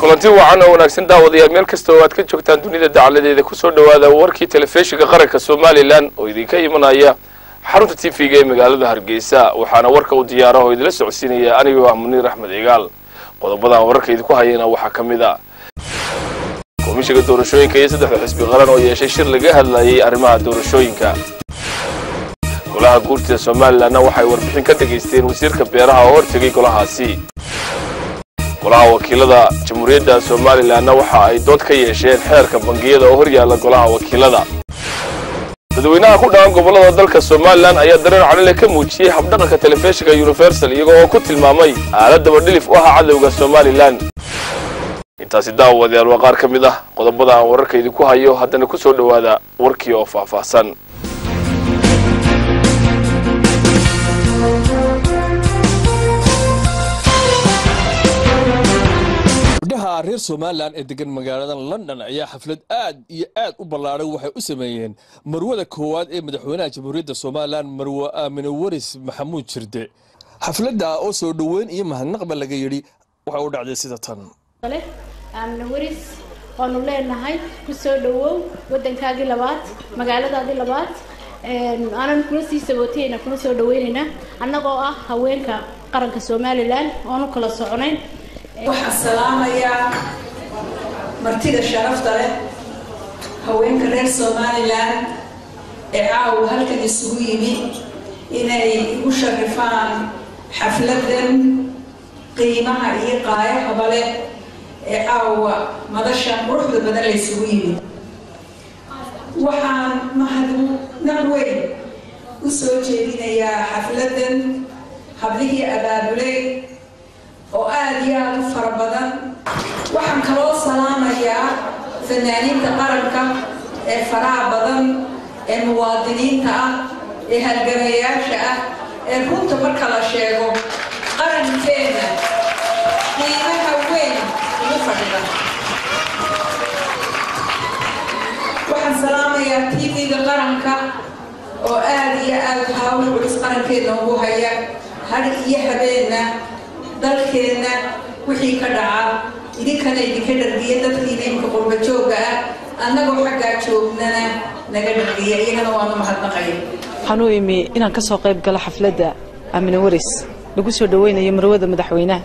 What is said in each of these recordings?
kulanti wacan oo wanaagsan daawadayaal meel kasta oo aad ka joogtaan dunida dacaladeeda kusoo dhowaada warkii telefishinka qaranka somalilan oo idinka imanaya xarunta t v-ga ee magaalada hargeysa waxaana warka u diyaara oo idila socodsiinaya anigoo ah muniir axmed cigaal qodobadan wararka idinku hayana waxaa ka mid a komishiga doorashooyinka iyo saddexda xisbi qaran oo yeeshay shir laga hadlayay arrimaha doorashooyinka golaha guurtida somalilanna waxay warbixin ka dhegaysteen wasiirka beeraha oo hortegay golahaasi golaha wakiilada jamhuuriyadda somalilanna waxa ay dood ka yeesheen xeerka bangiyada oo horyaalla golaha wakiilada dadweynaha ku dhaqan gobollada dalka somalilan ayaa dareen calile ka muujiyey habdhaqanka telefishinka universal iyago oo ku tilmaamay aaladaba dhilif u aha cadowga somalilan intaasi daawadayaal waa qaar ka mid ah qodobada aan wararka idinku hayo haddana ku soo dhowaada warkii oo faahfaahsan gabdhaha reer somalilan ee degan magaalada london ayaa xaflad aad iyo aad u ballaaran waxay u sameeyeen marwada koowaad ee madaxweynaha jamhuuriyadda somalilan marwe aamine waris maxamuud jirde xafladda oo soo dhoweyn iyo mahadnaqba laga yidhi waxay u dhacday sida tan aamine waris waanu leenahay ku soo dhowow wadankaagii labaad magaaladaadii labaad aanan kula sii sabootayna kuna soo dhaweynaynaa annagoo ah haweenka qaranka somalilan oonu kala soconayn waxaan salaamayaa martida sharafta leh haweenka reer somalilan ee caawa halkan isugu yimi inay igu sharifaan xafladan qiimaha iyo qaayahaba leh ee caawa madashan quruxda badan la isugu yimi waxaan mahadnaq weyn u soo jeedinayaa xafladan hablihii abaabulay oo aada iyo aada u fara badan waxaan kaloo salaamayaa fanaaniinta qaranka ee faraha badan ee muwaadiniinta ah ee halgamayaasha ah ee runta marka la sheego qarankeena qiimaha weyn ugu fadhida waxaan salaamayaa t v-ga qaranka oo aada iyo aada hawl culus qarankeena ugu haya har iyo habeenna dalkeenna wixii ka dhaca idinkana idinka dhargiya dadkiina imka qurba jooga ah annagoo xaggaa joognana naga dhargiya iyagana waanu mahadnaqaya waxaan u imi inaan ka soo qayb galo xafladda aamine waris lagu soo dhaweynayo marwada madaxweynaha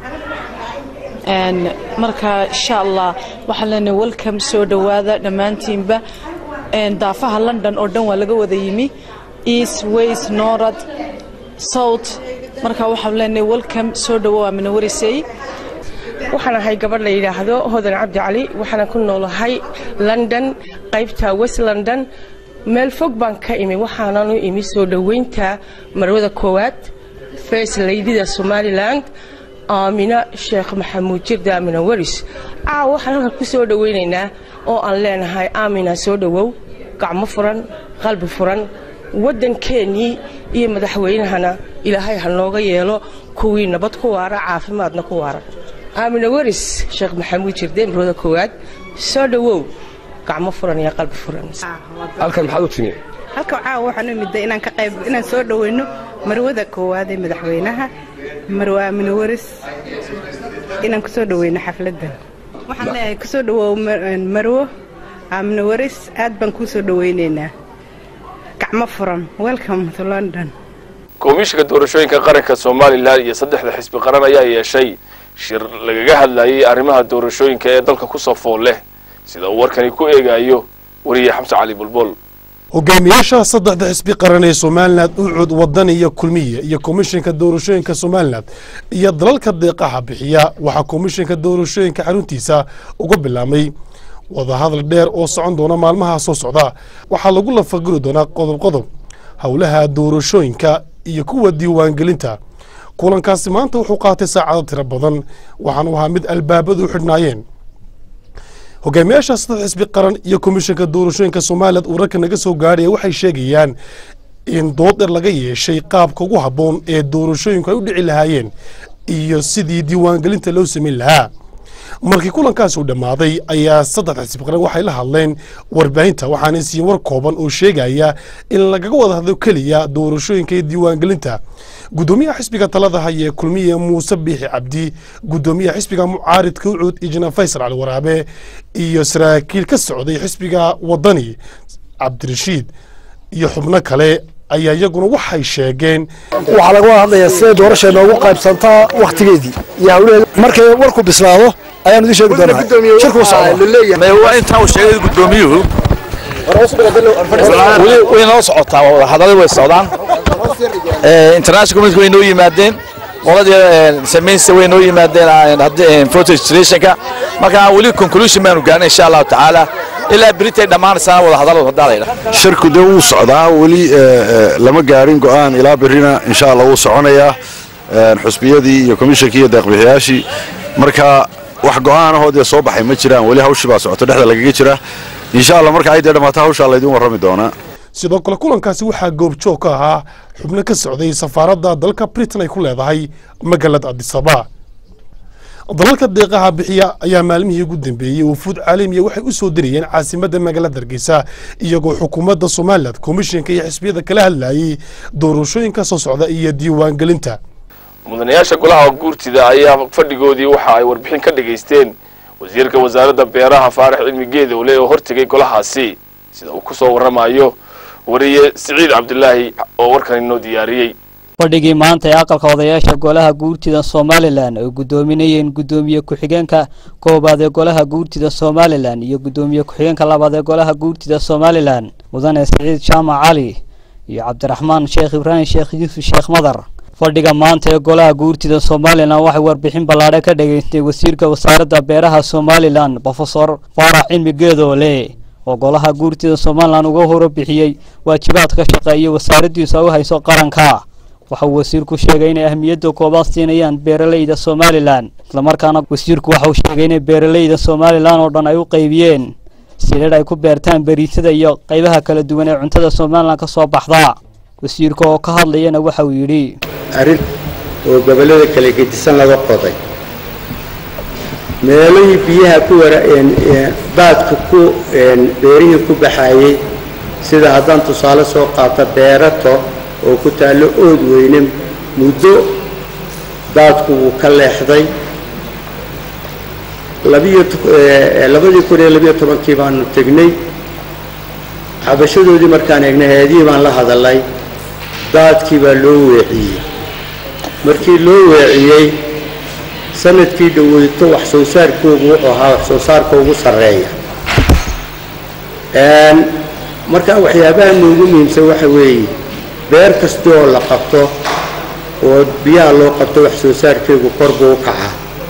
marka insha allah waxaan leenahay welcome soo dhowaada dhammaantiinba daafaha london oo dhan waa laga wada yimi east west norad south marka waxaan leenahay welcome soo dhawow aamine warisey waxaan ahay gabadh la yidhaahdo hodan cabdi cali waxaana ku noolahay london qaybta west london meel fog baan ka imi waxaanan u imi soo dhoweynta marwada koowaad first laydida somalilan aamina sheekh maxamuud jirda aamina waris caaw waxaan halkan ku soo dhoweynaynaa oo aan leenahay aamina soo dhowow gacmo furan qalbi furan waddankeenii iyo madaxweynahana ilaahay ha nooga yeelo kuwii nabad ku waara caafimaadna ku waara aamina waris sheekh maxamuud jirde marwada koowaad soo dhowow gacmo furan iyo qalbi furan halkan maxaad u timi halka caawa waxaan u midday inaan ka qayb inaan soo dhoweyno marwada koowaad ee madaxweynaha marwe aamina waris inaan ku soo dhoweyno xafladdan waxaan leeyahay kusoo dhawoow marwo aamina waris aad baan kuu soo dhoweynaynaa gacmo furan welcome to london komishiga doorashooyinka qaranka somalilan iyo saddexda xisbi qaran ayaa yeeshay shir lagaga hadlayay arrimaha doorashooyinka ee dalka kusoo fool leh sida uu warkani ku eegayo wariye xamse cali bulbol hogaamiyaasha saddexda xisbi qaran ee somalilan ucud wadan iyo kulmiye iyo komishinka doorashooyinka somalilan iyo dalalka deeqaha bixiya waxaa komishinka doorashooyinka xaruntiisa uga bilaabmay wadahadal dheer oo socon doona maalmaha soo socda waxaa lagu lafaguri doonaa qodob qodob howlaha doorashooyinka iyo kuwa diiwaangelinta kulankaasi maanta wuxuu qaatay saacado tiro badan waxaanu ahaa mid albaabadu u xidhnaayeen hogaamiyaasha saddex xisbi qaran iyo komishinka doorashooyinka somalilan uu ragka naga soo gaadhaya waxay sheegayaan in dood dheer laga yeeshay qaabka ugu habboon ee doorashooyinku ay u dhici lahaayeen iyo sidii diiwaangelinta loo samayn lahaa markii kulankaas uu dhammaaday ayaa saddex xisbi qaran waxay la hadleen warbaahinta waxaana siiyeen war kooban oo sheegaya in lagaga wada hadlo keliya doorashooyinka iyo diiwaangelinta gudoomiyaha xisbiga talada haya ee kulmiye muuse biixi cabdi gudoomiyaha xisbiga mucaaridka ucuud ijna faysal cali waraabe iyo saraakiil ka socday xisbiga wadani cabdirashiid iyo xubno kale ayaa iyaguna waxay sheegeen waxaa laga wada hadlayaa siday doorasha noogu qaybsantaa wakhtigeedii iyo hawlaheeda markay warku bislaado ayaanu idin sheegi doonaa shirku socda intaa uu sheegay gudoomiyuhu way noo socotaa wadahadalada way socdaan international community way noo yimaadeen qoladii samaysta way noo yimaadeen photo registrationka marka weli conclusion baanu gaarnay insha allahu tacaala ilaa beritay dhammaanaysaa wadahadaladu hadaa laydhaha shirku dee wuu socdaa weli lama gaarin go'aan ilaa berrina insha allah wuu soconayaa xusbiyadii iyo komishankii iyo deeqbixiyaashii marka wax go'aanahoo dee soo baxay ma jiraan weli hawshii baa socoto dhexda lagaga jira insha allah marka ay dee dhammaato hawshaa laydin warrami doonaa sidoo kale kulankaasi waxaa goobjoog ka ahaa xubno ka socday safaaradda dalka britain ay ku leedahay magaalada adisaba dalalka deeqaha bixiya ayaa maalmihii ugu dambeeyey wufuud caalamiya waxay u soo dirayeen caasimadda magaalada hargeysa iyagoo xukuumadda somalilan komishinka iyo xisbiyada kala hadlayay doorashooyinka soo socda iyo diiwaangelinta mudanayaasha golaha guurtida ayaa fadhigoodii waxa ay warbixin ka dhagaysteen wasiirka wasaaradda beeraha faarax cilmi geedowle oo hortegay golahaasi sida uu ku soo warramayo wariye siciid cabdilaahi oo warkan inoo diyaariyey fadhigii maanta ee aqalka odayaasha golaha guurtida somalilan ay guddoominayeen guddoomiye ku-xigeenka koobaad ee golaha guurtida somalilan iyo guddoomiye ku-xigeenka labaad ee golaha guurtida somalilan mudane siciid jaamac cali iyo cabdiraxmaan sheekh ibraahim sheekh yuusuf sheekh madar fadhiga maanta ee golaha guurtida somalilan waxay warbixin ballaadhe ka dhageystay wasiirka wasaaradda beeraha somalilan brofesor faarax cilmi geedoole oo golaha guurtida somalilan uga horobixiyey waajibaadka shaqeeya wasaaraddiisa u hayso qaranka waxa uu wasiirku sheegay inay ahmiyadda koobaad siinayaan beeralayda somalilan islamarkaana wasiirku waxa uu sheegay inay beeralayda somalilan oo dhan ay u qaybiyeen silidh ay ku beertaan beriisada iyo qaybaha kala duwan ee cuntada somalilan ka soo baxda wasiirka oo ka hadlayana waxa uu yidhi arrin oo gobollada kala gedisan laga qoday meelihii biyaha ku wara baadka ku beerihii ku baxayey sida haddaan tusaale soo qaato beerato oo ku taallo ood weyne muddo daadku wuu ka leexday labadii kun iyo labiyo tobankii baanu tegnay xabashadoodii markaan eegnay hay-adihii baan la hadalay daadkii baa loo weeciyey markii loo weeciyey sanadkii dhaweyto wax soo saarkoogu wuxuu ahaa wax soo saarka ugu sarreeya marka waxyaabaha noogu muhiimsan waxa weeye beer kasta oo la qabto oo biyaha loo qabto wax soo saarkeegu kor buu u kacaa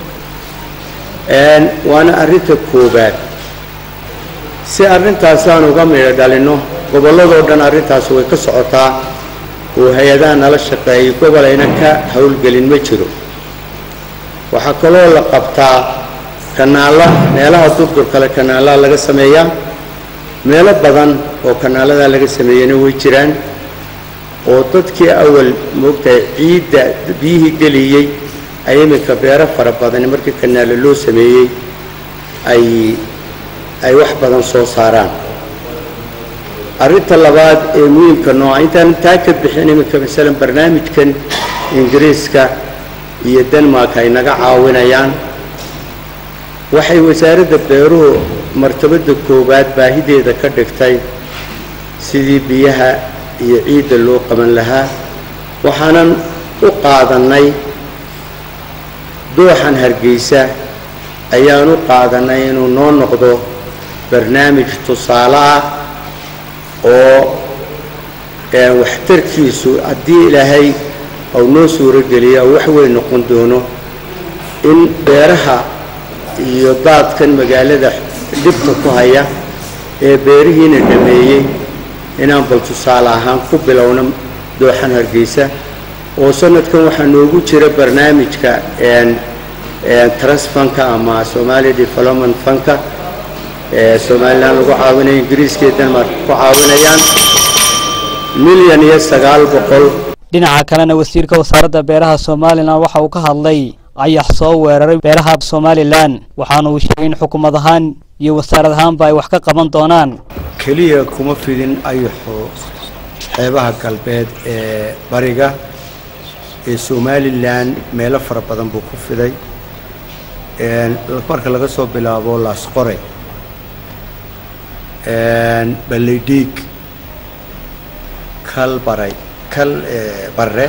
waana arrinta koobaad si arrintaasaan uga midho dhalinno gobolladoo dhan arrintaas way ka socotaa oo hay-adaha nala shaqeeyay gobolayna ka howlgelin ma jiro waxaa kaloo la qabtaa kanaalla meelaha durdur kale kanaallaa laga sameeyaa meelo badan oo kanaaladaa laga sameeyana way jiraan oo dadkii awal moogtahay ciidda biyihii geliyey ay iminka beero fara badani markii kanaalo loo sameeyey ay ay wax badan soo saaraan arrinta labaad ee muhiimka nooca intaan taa ka bixin iminka masalan barnaamijkan ingiriiska iyo denmark ay naga caawinayaan waxay wasaaradda beeruhu martabadda koowaad baahideeda ka dhigtay sidii biyaha iyo ciidda loo qaban lahaa waxaanan u qaadannay dooxan hargeysa ayaan u qaadannay inuu noo noqdo barnaamij tusaale ah oo waxtarkiisu haddii ilaahay uu noo suurogeliya oo wax weyn noqon doono in beeraha iyo daadkan magaalada dhibka ku haya ee beerihiina dhameeyey inaan bal tusaale ahaan ku bilowno dooxan hargeysa oo sanadkan waxaa noogu jira barnaamijka trust funka ama somalia development funka ee somalilan lagu caawinayo ingiriiska iyo denmark ku caawinayaan milyan iyo sagaal boqol dhinaca kalena wasiirka wasaaradda beeraha somalilan waxa uu ka hadlay ayax soo weeraray beeraha somalilan waxaana uu sheegay in xukuumad ahaan iyo wasaarad ahaanba ay wax ka qaban doonaan keliya kuma fidin ayaxo xeebaha galbeed ee bariga ee somalilan meelo fara badan buu ku fiday marka laga soo bilaabo laasqore balleydhiig kal baray kal barre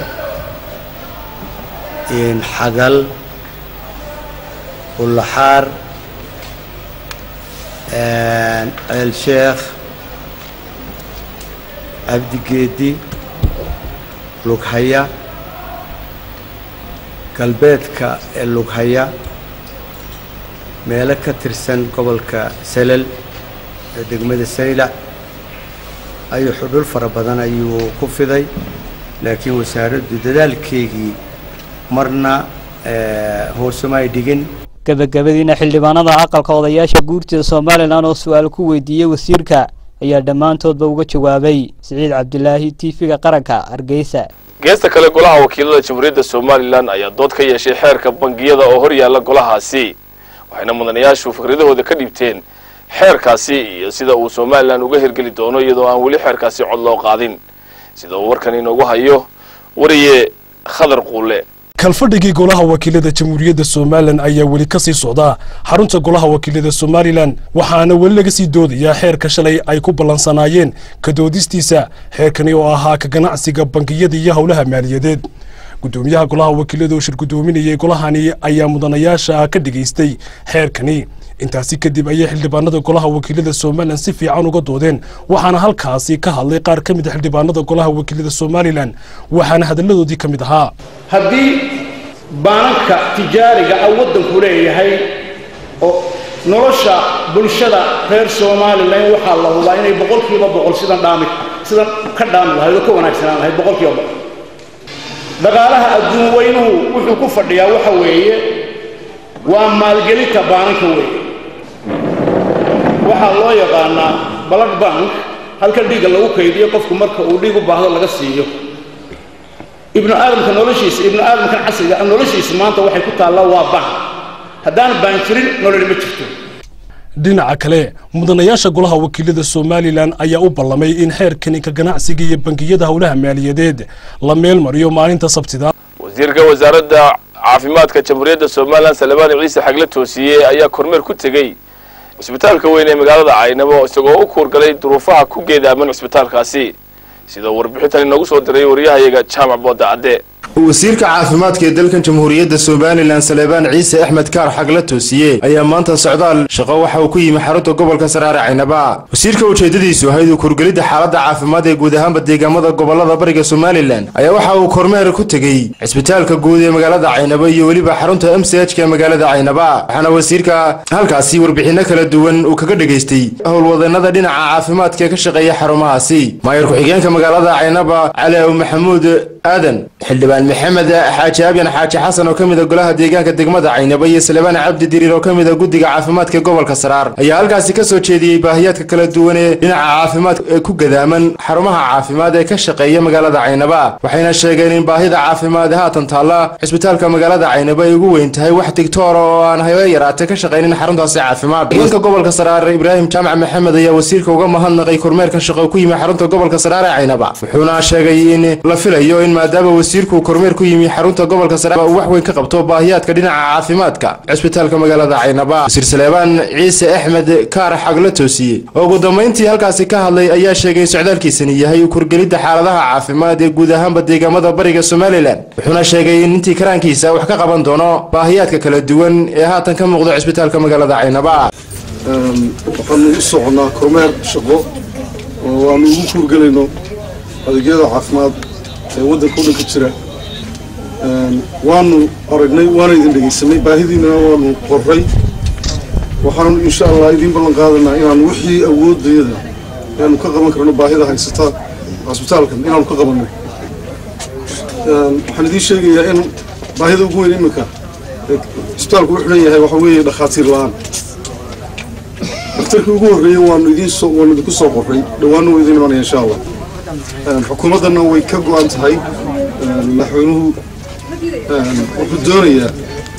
xagal ulaxaar ceel sheekh cabdigeedi lughaya galbeedka ee lughaya meelo ka tirsan gobolka salal ee degmada saylac ayuu xudhul fara badan ayuu ku fiday laakiin wasaaraddu dadaalkeygii marna hoosema ay dhigin gebagabadiina xildhibaanada aqalka odayaasha guurtida somalilan oo su-aal ku weydiiyey wasiirka ayaa dhammaantoodba uga jawaabay siciid cabdilaahi tv-ga qaranka hargeysa geesta kale golaha wakiilada jamhuuriyadda somalilan ayaa dood ka yeeshay xeerka bangiyada oo hor yaalla golahaasi waxayna mudanayaashu fikradahooda ka dhiibteen xeerkaasi iyo sida uu somalilan uga hirgeli doono iyadoo aan weli xeerkaasi cod loo qaadin sida uu warkan inoogu hayo wariye khadar quule kalfadhigii golaha wakiilada jamhuuriyadda somalilan ayaa weli ka sii socdaa xarunta golaha wakiilada somalilan waxaana weli laga sii doodayaa xeerka shalay ay ku ballansanaayeen ka doodistiisa xeerkani oo ahaa ka ganacsiga bangiyada iyo howlaha maaliyadeed gudoomiyaha golaha wakiilada oo shir gudoominayay golahani ayaa mudanayaasha ka dhigaystay xeerkani intaasi kadib ayay xildhibaanada golaha wakiilada somalilan si fiican uga doodeen waxaana halkaasi ka hadlay qaar ka mid a xildhibaanada golaha wakiilada somalilan waxaana hadalladoodii ka mid ahaa haddii baananka tijaariga ah waddanku leeyahay oo nolosha bulshada reer somalilan waxaa la hubaa inay boqolkiiba boqol sidan dhaami sidan ka dhaami lahayd oo ka wanaagsanaan lahayd boqolkiiba boqol dhaqaalaha adduun weynuhu wuxuu ku fadhiyaa waxa weeye waa maalgelinta baananka weeye waxaa loo yaqaanaa blood bank halka dhiigga lagu kaydiyo qofku marka uu dhiig u baahdo laga siiyo ibnu aadamka noloshiisa ibnu aadamkan casriga ah noloshiisa maanta waxay ku taallaa waa baan haddaan baan jirin nololi ma jirto dhinaca kale mudanayaasha golaha wakiilada somalilan ayaa u ballamay in xeerkani ka ganacsiga iyo bangiyada howlaha maaliyadeed la meel mariyo maalinta sabtida wasiirka wasaaradda caafimaadka jamhuuriyadda somalilan salebaan ciise xagle toosiye ayaa kormeer ku tegey cisbitaalka weyn ee magaalada caynabo isagoo u kuurgalay duruufaha ku geedaaman cisbitaalkaasi sida warbixintan inoogu soo diray waryahayaga jaamac booda cadde wasiirka caafimaadka ee dalkan jamhuuriyadda somalilan salebaan ciise axmed kaar xagla toosiye ayaa maanta socdaal shaqo waxa uu ku yimi xarunta gobolka saraare caynaba wasiirka ujeedadiisu ahayd uu kurgelidda xaaladda caafimaad ee guud ahaanba deegaamada gobolada bariga somalilan ayaa waxa uu kormeer ku tegey cisbitaalka guud ee magaalada caynaba iyo weliba xarunta m c h ka magaalada caynaba waxaana wasiirka halkaasi warbixinno kala duwan uu kaga dhegaystay howlwadeenada dhinaca caafimaadka ee ka shaqeeya xarumahaasi maayar ku-xigeenka magaalada caynaba cali aw maxamuud aadan xildhibaan maxamed xaaji abyan xaaji xasan oo ka mid a golaha deegaanka degmada caynaba iyo salebaan cabdi diriir oo ka mid a guddiga caafimaadka gobolka saraar ayaa halkaasi ka soo jeediyey baahiyaadka kala duwan ee dhinaca caafimaad ee ku gadaaman xarumaha caafimaad ee ka shaqeeya magaalada caynaba waxayna sheegeen in baahida caafimaad haatan taalla cisbitaalka magaalada caynaba ay ugu weyn tahay wax digtoora oo aan habe yaraatay ka shaqaynin xaruntaasi caafimaad deegaanka gobolka saraar ibraahim jaamac maxamed ayaa wasiirka uga mahadnaqay kormeerkan shaqo ku yimi xarunta gobolka saraar ee caynaba wuxuuna sheegay in la filayo in maadaama wasiirku kormeer ku yimi xarunta gobolka sare uu wax weyn ka qabto baahiyaadka dhinaca caafimaadka cisbitaalka magaalada caynaba wasiir saleebaan ciise axmed kaar xagla toosiye oo ugu dambayntii halkaasi ka hadlay ayaa sheegay in socdaalkiisani yahay kurgelidda xaaladaha caafimaad ee guud ahaanba deegaamada bariga somalilan wuxuuna sheegay in intii karaankiisa wax ka qaban doono baahiyaadka kala duwan ee haatan ka muuqda cisbitaalka magaalada caynaba waxaanu u soconaa kormeer shaqo oo aanu ugu kuurgelayno adeegyada caafimaad ee waddanka o dhan ka jira waanu aragnay waana idin dhegaysanay baahidiinana waanu qorray waxaanu insha allah idiin ballan qaadanaa inaanu wixii awoodayada aanu ka qaban karno baahida haysata cisbitaalkan inaanu ka qabanno waxaan idiin sheegayaa in baahida ugu weyn iminka cisbitaalku u xidhan yahay waxa weeye dhakhaatiir la-aan dhakhtarkii ugu horreeyey waanu idiin soo waanu idinku soo qorray dhowaanna waa idiin imanaya insha allah xukuumaddanna way ka go-an tahay madaxweynuhu wuxuu doonayaa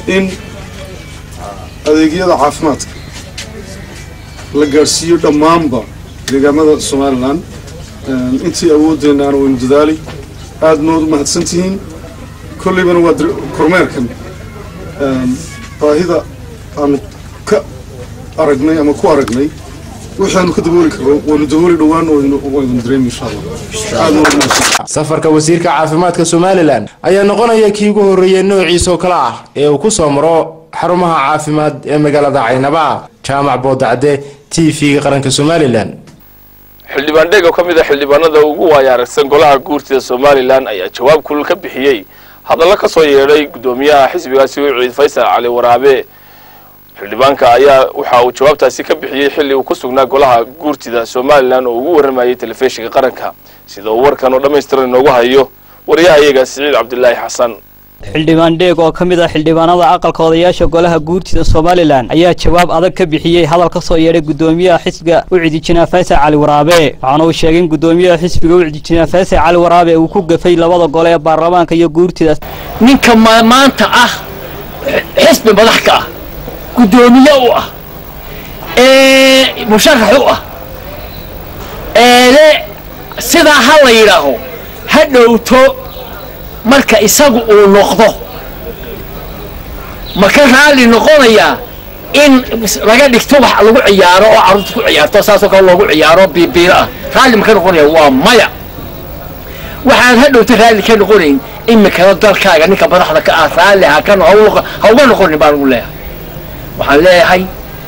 in adeegyada caafimaadka la gaadhsiiyo dhammaanba deegaamada somalilan intii awoodeennaana waynu dadaali aad nood u mahadsan tihiin kolleybana waa kormeerkan baahida aanu ka aragnay ama ku aragnay waxaanu ka dabooli karno waynu dabooli dhowaan waynu dareemi insha allah aad nood u mahadsan safarka wasiirka caafimaadka somalilan ayaa noqonaya kii ugu horreeyey noociisa oo kale ah ee uu ku soo maro xarumaha caafimaad ee magaalada caynaba jaamac boodacde t v-ga qaranka somalilan xildhibaan dheeg oo ka mid a xildhibaanada ugu waaya aragsan golaha guurtida somalilan ayaa jawaab kulul ka bixiyey hadallo ka soo yeedhay guddoomiyaha xisbigaasi wiciid faysal cali waraabe xildhibaanka ayaa waxa uu jawaabtaasi ka bixiyey xilli uu ku sugnaa golaha guurtida somalilan oo ugu warramayay telefishinka qaranka sida uu warkan oo dhammaystiran inoogu hayo wariyaha iyaga siciid cabdilaahi xasan xildhibaan dheeg oo ka mid ah xildhibaanada aqalka odayaasha golaha guurtida somalilan ayaa jawaab adag ka bixiyey hadal ka soo yeedhay guddoomiyaha xisbiga ucidi jinaa faysal cali waraabe waxaana uu sheegay in guddoomiyaha xisbiga ucidi jinaa faysal cali waraabe uu ku gafay labada gole ee baarlamaanka iyo guurtida ninka maanta ah xisbi madax ka ah guddoomiye u ah ee musharax u ah eele sidaa ha la yidhaaho ha dhowto marka isagu uu noqdo ma ka raalli noqonayaa in laga dhigto wax lagu ciyaaro oo carruurta ku ciyaarto saasoo kale loogu ciyaaro biibiiro ah raalli ma ka noqonaya waa maya waxaan ha dhowto raalli ka noqonayn imikada dalkaaga ninka madaxda ka ah raalli ha ka ha uga noqonin baan ugu leeyahay waxaan leeyahay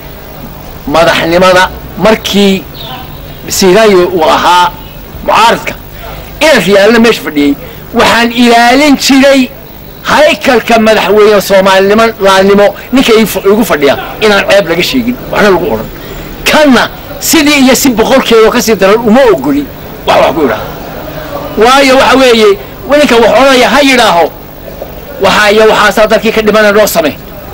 madaxnimada markii sinayo uu ahaa mucaaridka inaf yaalna meesha fadhiyey waxaan ilaalin jiray haykalka madaxweyne soomaalinimo laalnimo ninka igu fadhiya inaan ceeb laga sheegin waxna lagu odhan kanna sidii iyo si boqolkeedoo kasii daran uma ogoli wax wax ku idhaha waayo waxa weeye ninka wax odhanaya ha yidhaaho waxaa iyo waxaasaa dalkii ka dhimana noo same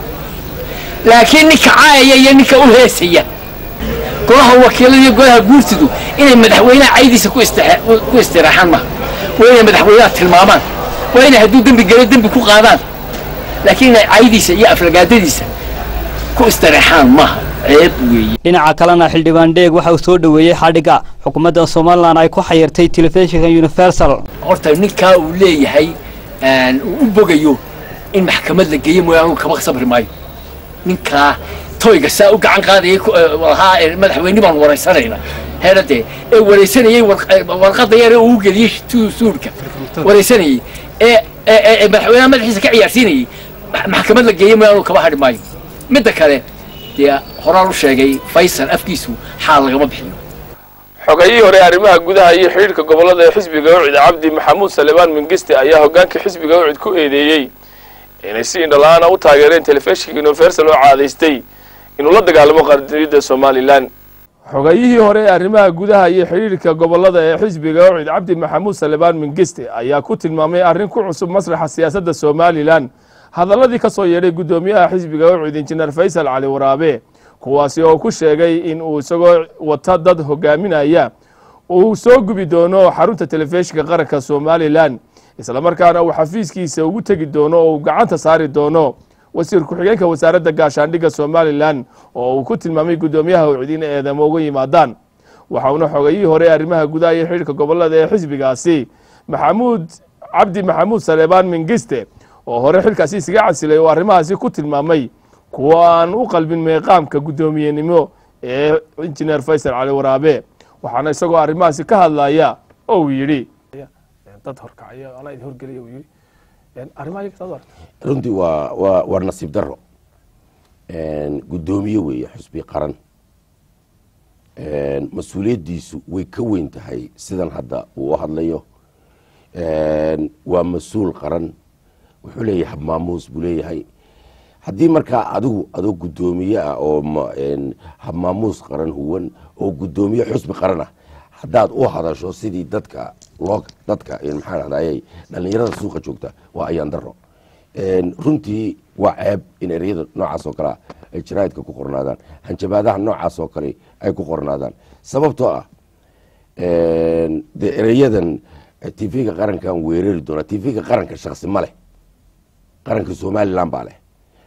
laakiin ninka caayaya iyo ninka u heesaya golaha wakiilada iyo golaha guurtidu inay madaxweynaha caydiisa ku istiraaxaan maha waa inay madaxweynaha tilmaamaan waa inay hadduu dembi galo dembi ku qaadaan laakiin inay caydiisa iyo aflagaadadiisa ku istireexaan maaha ceeb weeye dhinaca kalena xildhibaan dheeg waxa uu soo dhoweeyey xadhigga xukuumadda somalilan ay ku xayirtay telefishinka universal horta ninkaa uu leeyahay uu u bogayo in maxkamad la geeyo mooyaane uu kama sabri maayo ninkaa toyga saa u gacan qaadayay lahaa madaxweyne baan waraysanayna heeradee ee waraysanayey warqadda yar ee uu geliyey suudhka waraysanayey ee madaxweynaha madaxiisa ka ciyaarsiinayey maxkamad la geeyey mooyaane uu kama hadhi maayo midda kale dee horaan u sheegay faysal afkiisu xaal lagama bixiyo xogayihii hore arrimaha gudaha iyo xidhiidhka gobolada ee xisbiga ucid cabdi maxamuud salebaan mingiste ayaa hoggaanka xisbiga ucid ku eedeeyey inay si indhala-aana u taageereen telefishinka universal oo caadaystay inuu la dagaalamo qaranimada somalilan xogayihii hore ee arrimaha gudaha iyo xidhiidhka gobolada ee xisbiga ucid cabdi maxamuud salebaan mingiste ayaa ku tilmaamay arrin ku cusub masraxa siyaasadda somalilan hadalladii ka soo yeedhay guddoomiyaha xisbiga ucid injineer faysal cali waraabe kuwaasi oo ku sheegay in uu isagoo wata dad hogaaminaya uu soo gubi doono xarunta telefishinka qaranka somalilan islamarkaana uu xafiiskiisa ugu tegi doono oo uu gacanta saari doono wasiir ku-xigeenka wasaaradda gaashaandhigga somalilan oo uu ku tilmaamay guddoomiyaha ucid in eedamo uga yimaadaan waxauna xogayihii hore arrimaha gudaha iyo xidhiirka gobolada ee xisbigaasi maxamuud cabdi maxamuud saleebaan mingiste oo hore xilkaasi isaga casilay oo arrimahaasi ku tilmaamay kuwa aan u qalbin meeqaamka guddoomiyenimo ee injineer faysal cali waraabe waxaana isagoo arrimahaasi ka hadlaya oo uu yidhi dad horkacaya anaa idin horgelaya uu yidhi arrimaha runtii waa waa waa nasiib daro guddoomiye weeye xusbi qaran mas-uuliyaddiisu way ka weyn tahay sidan hadda uu u hadlayo waa mas-uul qaran wuxuu leeyahay habmaamuus buu leeyahay haddii markaa adigu adoo guddoomiye ah oo habmaamuus qaran huwan oo guddoomiye xusbi qaran ah haddaad u hadasho sidii dadka loo dadka maxaa dhahday dhalinyarada suuqa joogta waa ayaan daro runtii waa ceeb in ereyada noocaas oo kalea ay jaraa'idka ku qornaadaan hanjabaadaha noocaas oo kale ay ku qornaadaan sababtoo ah dee ereyadan tv-ga qarankan weerari doonaa tv-ga qaranka shaksi ma leh qaranka somalilan baa leh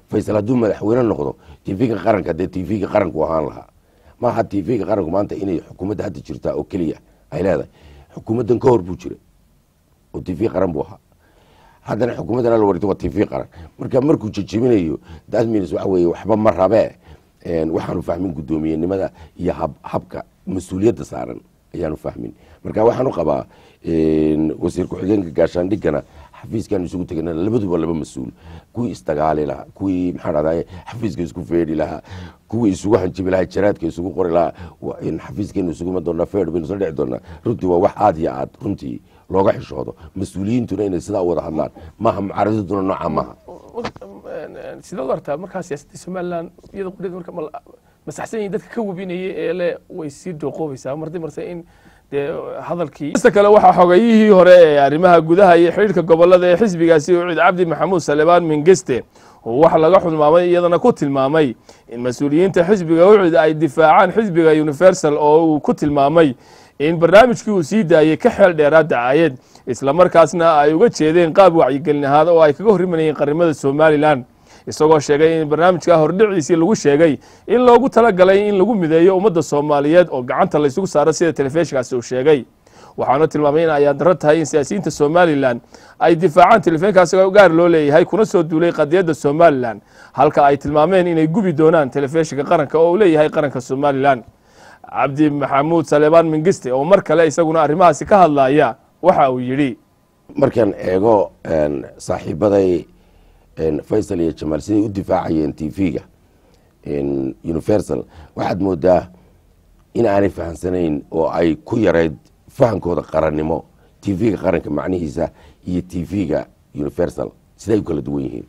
faysal hadduu madaxweyne noqdo tv-ga qaranka dee tv-ga qaranku ahaan lahaa maaha tv-ga qaranku maanta inay xukuumadda hadda jirtaa oo keliya ay leedahay xukuumaddan ka hor buu jira oo tv qaran buu ahaa haddana xukuumaddan la wareegto waa tv qaran marka markuu jejebinayo that means waxa weeye waxba ma rabee waxaanu fahmin guddoomiyenimada iyo hab habka mas-uuliyadda saaran ayaanu fahmin marka waxaanu qabaa wasiir ku-xigeenka gaashaandhigana xafiiskan isugu tegana labaduba laba mas-uul kuwii isdagaali lahaa kuwii maxaa dhahdaye xafiiska isku feedhi lahaa kuwii isugu hanjibi lahaa jaraadka isugu qori lahaa xafiiskeenu isuguma doonaa feedh baynu soo dhici doonaa runtii waa wax aad iyo aad runtii looga xishoodo mas-uuliyiintuna inay sidaa u wada hadlaan maaha mucaaradaduna nooca maaha sidaad u artaa markaa siyaasadda somalilan iyada qudheed marka masaxsan yihin dadka ka webinaya ee le way sii dooqoobaysaa mardi marse in dee hadalkii ista kale waxaa xogayihii hore ee arrimaha gudaha iyo xidhiirka gobolada ee xisbigaasi ucid cabdi maxamuud salebaan mingeste oo waxa laga xudmaamay iyadana ku tilmaamay in mas-uuliyiinta xisbiga ucid ay difaacaan xisbiga universal oo uu ku tilmaamay in barnaamijkii uu sii daayey ka xeel dheeraa dacaayad islamarkaasna ay uga jeedeen qaab wacyigelin ahaad oo ay kaga horrimanayeen qarimada somalilan isagoo sheegay in barnaamijka hordhiciisii lagu sheegay in loogu talagalay in lagu mideeyo ummadda soomaaliyeed oo gacanta laysugu saaro sida telefishinkaasi uu sheegay waxaana tilmaamay in ayaan daro tahay in siyaasiyiinta somalilan ay difaacaan telefishinkaasi gaar loo leeyahay kuna soo duulay qadiyadda somalilan halka ay tilmaameen inay gubi doonaan telefishinka qaranka oo uu leeyahay qaranka somalilan cabdi maxamuud salebaan mingiste oo mar kale isaguna arrimahaasi ka hadlaya waxa uu yidhi markaan eego saaxiibaday faysal iyo jamaal siday u difaacayeen tv-ga universal waxaad moodaa in aanay fahamsanayn oo ay ku yarayd fahamkooda qarannimo tv-ga qaranka macnihiisa iyo tv-ga universal siday u kala duwan yihiin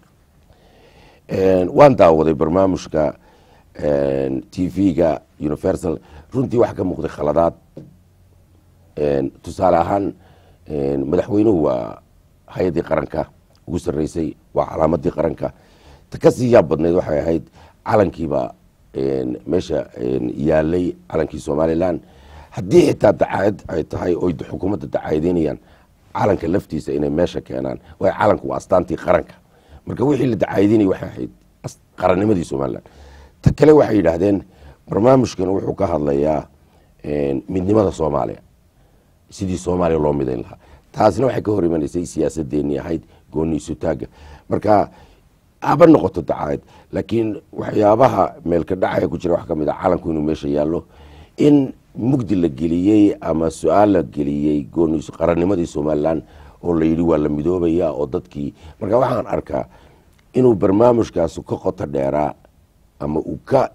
waan daawaday barnaamijka tv-ga universal runtii waxaa ka muuqday khaladaad tusaale ahaan madaxweynuhu waa hay-addii qaranka ugu sarreysay waa calaamadii qaranka ta ka sii yaab badnayd waxay ahayd calankiiba meesha yaalay calankii somalilan haddii xitaa dacaayad ay tahay oy xukuumadda dacaayadeynayaan calanka laftiisa inay meesha keenaan waayo calanku waa astaantii qaranka marka wixii la dacaayadeynaya waxay ahayd qarannimadii somalilan ta kale waxay yidhaahdeen barnaamijkan wuxuu ka hadlayaa midnimada soomaaliya sidii soomaaliya loo midayn lahaa taasna waxay ka hor imanaysay siyaasadeenii ahayd gooniisutaaga marka haba noqoto dacaayad laakiin waxyaabaha meelka dhacaya ku jira wax ka mid a calanku inuu meesha yaallo in mugdi la geliyey ama su-aal la geliyey gooniis qarannimadii somalilan oo la yidhi waa la midoobaya oo dadkii marka waxaan arkaa inuu barnaamijkaasu ka qoto dheeraa ama uu ka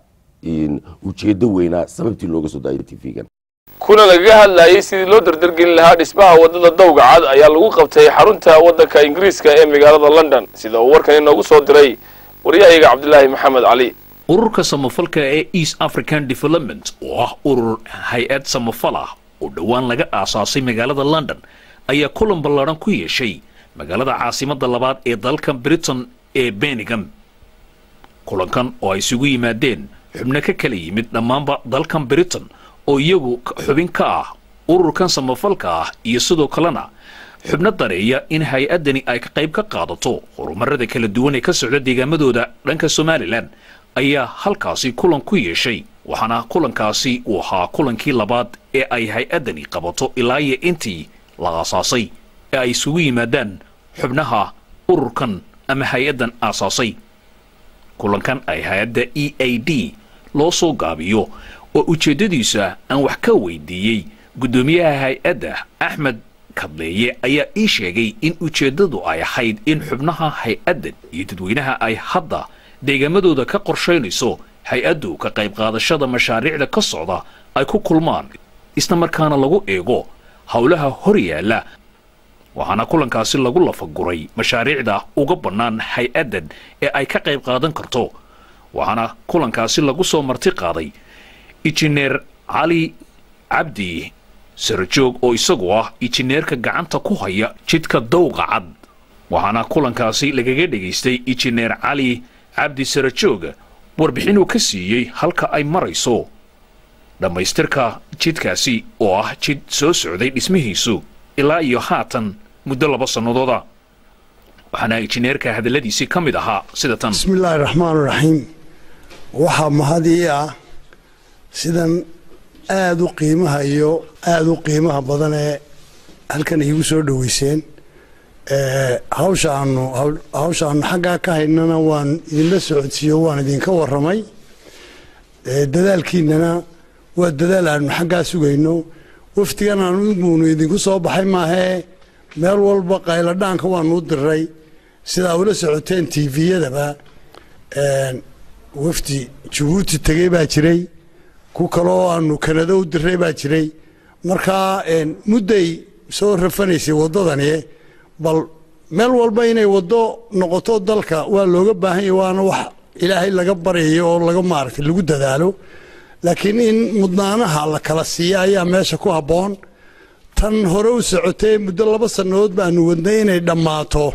ujeedo weynaa sababtii looga soo daayay tv-gan kuna lagaga hadlayay sidii loo dardargelin lahaa dhismaha waddada dowga cad ayaa lagu qabtay xarunta waddanka ingiriiska ee magaalada london sida uu warkan inoogu soo diray waryahayaga cabdilaahi maxamed cali ururka samafalka ee east african development oo ah urur hay-ad samafal ah oo dhowaan laga aasaasay magaalada london ayaa kulan ballaadhan ku yeeshay magaalada caasimadda labaad ee dalka britain ee benningham kulankan oo ay isugu yimaadeen xubno ka kala yimid dhammaanba dalkan britain oo iyagu xubin ka ah ururkan samafalka ah iyo sidoo kalena xubno dareeya in hay-addani ay ka qayb ka qaadato horumarada kala duwan ee ka socda deegaamadooda dhanka somalilan ayaa halkaasi kulan ku yeeshay waxaana kulankaasi uu ahaa kulankii labaad ee ay hay-addani qabato ilaa iyo intii la aasaasay ee ay isugu yimaadaan xubnaha ururkan ama hay-addan aasaasay kulankan ay hay-adda e a d loo soo gaabiyo oo ujeeddadiisa aan wax ka weydiiyey guddoomiyaha hay-adda axmed kadleeye ayaa ii sheegay in ujeeddadu ay ahayd in xubnaha hay-addan iyo dadweynaha ay hadda deegaamadooda ka qorshaynayso hay-addu ka qayb qaadashada mashaariicda ka socda ay ku kulmaan isla markaana lagu eego howlaha hor yaalla waxaana kulankaasi lagu lafaguray mashaariicda uga bannaan hay-addan ee ay ka qayb qaadan karto waxaana kulankaasi lagu soo marti qaaday injineer cali cabdi sarajoog oo isagu ah injineerka gacanta ku haya jidka dowqa cad waxaana kulankaasi lagaga dhegaystay injineer cali cabdi sarajoog warbixinuu ka siiyey halka ay marayso dhammaystirka jidkaasi oo ah jid soo socday dhismihiisu ilaa iyo haatan muddo laba sannadooda waxaana injineerka hadalladiisii ka mid ahaa sida tan bismillaahi raxmaan raxiim waxaa mahad ii ah sidan aada u qiimaha iyo aada u qiimaha badan ee halkan iigu soo dhoweyseen hawsha aanu hawsha aanu xaggaa ka haynana waan idinla socodsiiyo waan idinka warramay dadaalkiinana waa dadaal aanu xaggaa sugayno wafdigan aanu iguunu idinku soo baxay maahee meel walba qayladhaanka waanu u diray sidaa ula socoteen tviyadaba wafdi jabuuti tegey baa jiray ku kaloo aanu kanado u diray baa jiray markaa mudday soo rafanaysay waddadani bal meel walba inay waddo noqoto dalka waa looga baahan yahy waana wax ilaahay laga baryayo oo laga maaragtay lagu dadaalo laakiin in mudnaanaha la kala siiya ayaa meesha ku habboon tan hore u socotay muddo laba sannadood baanu wadnay inay dhammaato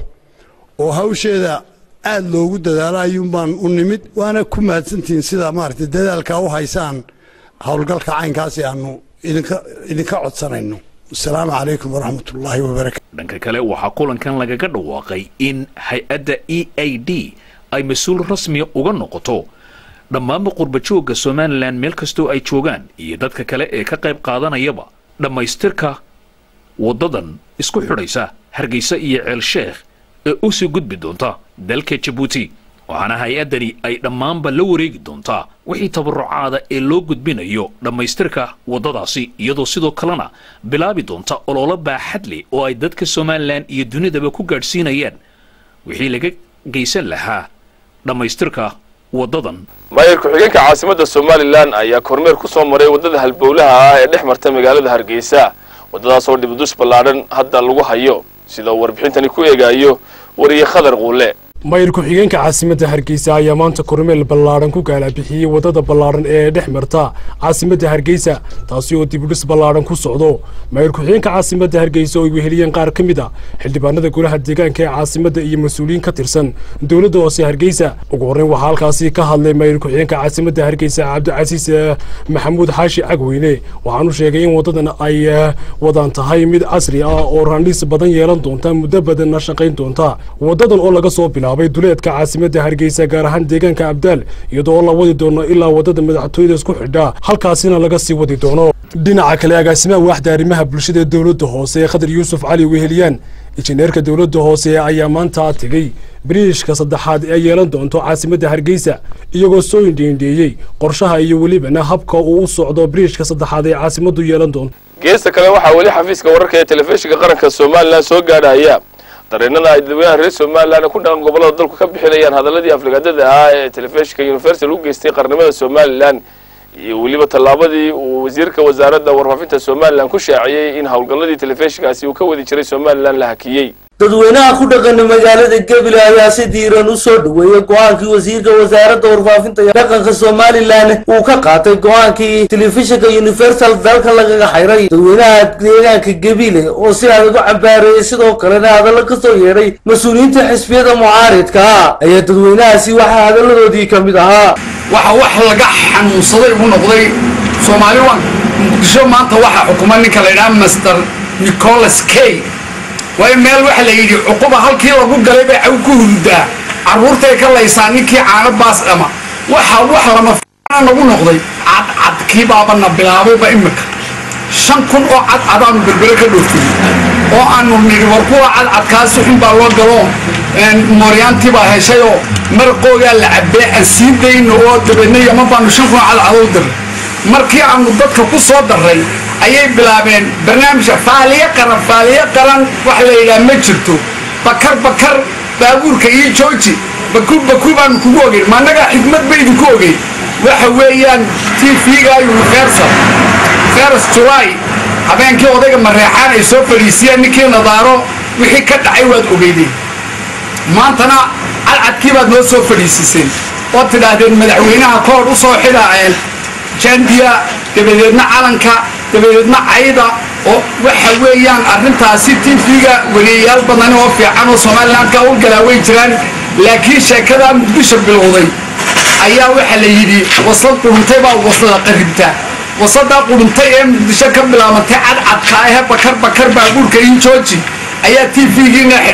oo hawsheeda aada loogu dadaalo ayuunbaan u nimid waana ku mahadsantihiin sida maaragtay dadaalkaa u haysaan howlgalka caynkaasi aanu idinka idinka codsanayno asalaamu calaykum waraxmat ullaahi wabarakatu dhanka kale waxaa kulankan lagaga dhawaaqay in hay-adda e a d ay mas-uul rasmiya uga noqoto dhammaanba qurbajoogga somalilan meel kastoo ay joogaan iyo dadka kale ee ka qayb qaadanayaba dhammaystirka waddadan isku xidhaysa hargeysa iyo ceel sheekh ee u sii gudbi doonta dalka jabuuti waxaana hay-addani ay dhammaanba la wareegi doontaa wixii tabarucaada ee loo gudbinayo dhammaystirka waddadaasi iyadoo sidoo kalena bilaabi doonta ololo baaxad leh oo ay dadka somalilan iyo dunidaba ku gaadhsiinayaan wixii laga geysan lahaa dhammaystirka waddadan maayir ku-xigeenka caasimadda somalilan ayaa kormeer ku soo maray waddada halbowlaha ah ee dhex marta magaalada hargeysa waddadaasoo dhibdus ballaadhan hadda lagu hayo sida uu warbixintani ku eegaayo wariye khadar quule mayir ku-xigeenka caasimadda hargeysa ayaa maanta kormeel ballaadhan ku gaalabixiyey waddada ballaadhan ee dhex marta caasimadda hargeysa taasi oo dibudhis ballaadhan ku socdo mayir ku-xigeenka caasimadda hargeysa oo ay weheliyeen qaar ka mid a xildhibaanada golaha deegaanka ee caasimadda iyo mas-uuliyiin ka tirsan dowladda hoose hargeysa ugu horreyn waxaa halkaasi ka hadlay mayir ku-xigeenka caasimadda hargeysa cabdicasiis maxamuud xaashi cagweyne waxaanu sheegay in waddadan ay wadaan tahay mid casri ah oo raandhiis badan yeelan doonta muddo badanna shaqayn doonta waddadan oo laga soo bilaabay duleedka caasimadda hargeysa gaar ahaan deegaanka abdaal iyadoo la wadi doono ilaa waddada madaxtooyada isku xidha halkaasina laga sii wadi doono dhinaca kale agaasimaha waaxda arrimaha bulshada ee dowladda hoose ee khadar yuusuf cali weheliyaan injineerka dowladda hoose ayaa maanta tegey biriishka saddexaad ee yeelan doonto caasimadda hargeysa iyagoo soo indhiindheeyey qorshaha iyo welibana habka uu u socdo biriishka saddexaad ee caasimaddu yeelan doonto geesta kale waxaa weli xafiiska wararka ee telefishinka qaranka somalilan soo gaadhaya dareenada ay dadweynaha reer somalilan ku dhaqan gobollada dalku ka bixinayaan hadaladii aflagaadada ahaa ee telefishinka universal u geystay qarnimada somalilan iyo weliba tallaabadii uu wasiirka wasaaradda warfaafinta somalilan ku shaaciyey in howlgalladii telefishinkaasi uu ka wadi jiray somalilan la hakiyey dadweynaha ku dhaqana magaalada gebile ayaa si diiran u soo dhoweeyey go-aankii wasiirka wasaaradda warfaafinta iyo dhaqanka somalilan uu ka qaatay go-aankii telefishinka universal dalka lagaga xayray dadweynaha deegaanka gebile oo si adag u cambaareeyey sidoo kalena hadallo ka soo yeedhay mas-uuliyiinta xisbiyada mucaaridka ayaa dadweynahaasi waxaa hadalladoodii ka mid ahaa waxa wax laga xanuunsaday u noqday soomaali waan muqdisho maanta waxaa xukuma ninka la yidhaha master nicholas kay waayo meel waxa la yidhi cuquba halkii lagu galay bay caw ku hurudaa carruurtay ka laysaa ninkii caano baas dhama waxa wax lama fiana nagu noqday cadcadkii baabana bilaabayba imika shan kun oo cadcadaanu berbere ka dhoofiyey oo aanu nidhi war kuwa cadcadkaasi xun baa loo galo mooryaantii baa heshayoo marqoogaa la cabee aan sii dayno oo dabeedna yaman baanu shan kun oo cadcadow diray markii aanu dadka ku soo darray ayay bilaabeen barnaamijka faaliyo qaran faaliyo qaran wax la yidhaha ma jirto bakar bakar baabuurka iyo jooji baku baku baanu kugu ogeyn ma annagaa xikmad ba idinku ogeyn waxa weeyaan tv-ga universal feras july habeenkii odayga mareexaan ay soo fadhiisiyeen ninkii nadaaro wixii ka dhacay waad ogeydeen maantana cadcadkii baad noo soo fadhiisiseen oo tidhaahdeen madaxweynaha koor u soo xidhaaceen jandiya dabadeedna calanka dabadeedna cayda oo waxa weeyaan arrintaasi tv-ga weliyayaal badan oo fiican oo somalilan ka howlgalaa way jiraan laakiin sheekadaa muqdisho bilowday ayaa waxaa la yidhi wasad quruntay baa wasada qaribta wasadaa quruntay ee muqdisho ka bilaabantay cadcadka ahee bakar bakar baabuurka iyo jooji ayaa tv-giina xidhay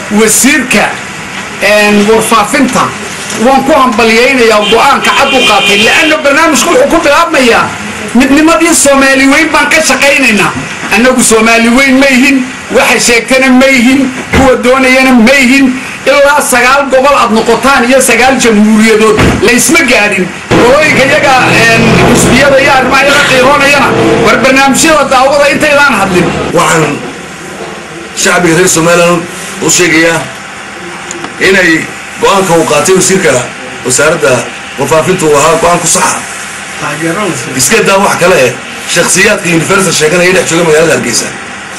wasiirka warfaafinta waan ku hambalyaynayaa go-aanka cad u qaatay leanna barnaamijku wuxuu ku bilaabmayaa midnimadii soomaali weyn baan ka shaqaynaynaa annagu soomaali weyn ma yihin waxa sheegtana ma yihin kuwa doonayana ma yihin ilaa sagaal gobol aad noqotaan iyo sagaal jamhuuriyadood laysma gaadhin qolooyinka iyaga xusbiyada iyo arrimaha iyaga qiiroonayana war barnaamijyada daawada intaydaan hadlin waxaan shacbiga reer somalilan u sheegayaa inay go-aanka uu qaatay wasiirka wasaaradda warfaafinta uu ahaa go-aan ku saxa iska daa wax kale eh shakhsiyaadka universal sheeganaya dhex jooga magaalada hargeysa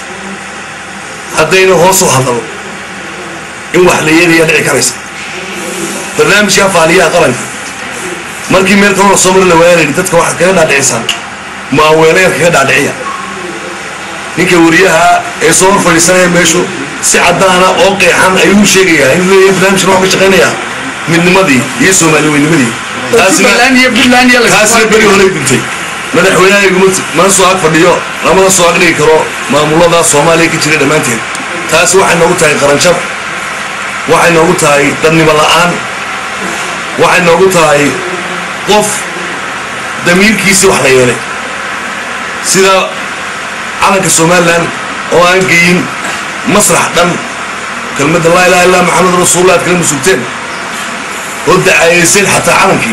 haddayna hoos u hadalo in wax la yeelayaa dhici karaysa barnaamijka faaliyaha qaranka markii meel kaloo soo mari la waayalayni dadka waxaad kaga dhaadhicisaan maaweeleer kaga dhaadhiciya ninka wariyaha ee soo hor fadhiisanaya meeshu si caddaana oo qeexan ayuu sheegayaa inuu leeyahay barnaamijkan waxaa ka shaqaynayaa midnimadii iyo soomaali weynimadii taasina beri horey duntay madaxweynahayguma mana soo ag fadhiyo lamana soo ag dhigi karo maamulada soomaaliya ka jira dhammaanteed taasi waxay noogu tahay qaranjab waxay noogu tahay dadnimo la'aan waxay noogu tahay qof damiirkiisii wax la yeelay sida calanka somalilan oo aan geyin masrax dhan kelmadda laa ilaha illa maxamed rasuulullah ad kala musugteen oo dacayayseen xataa calankii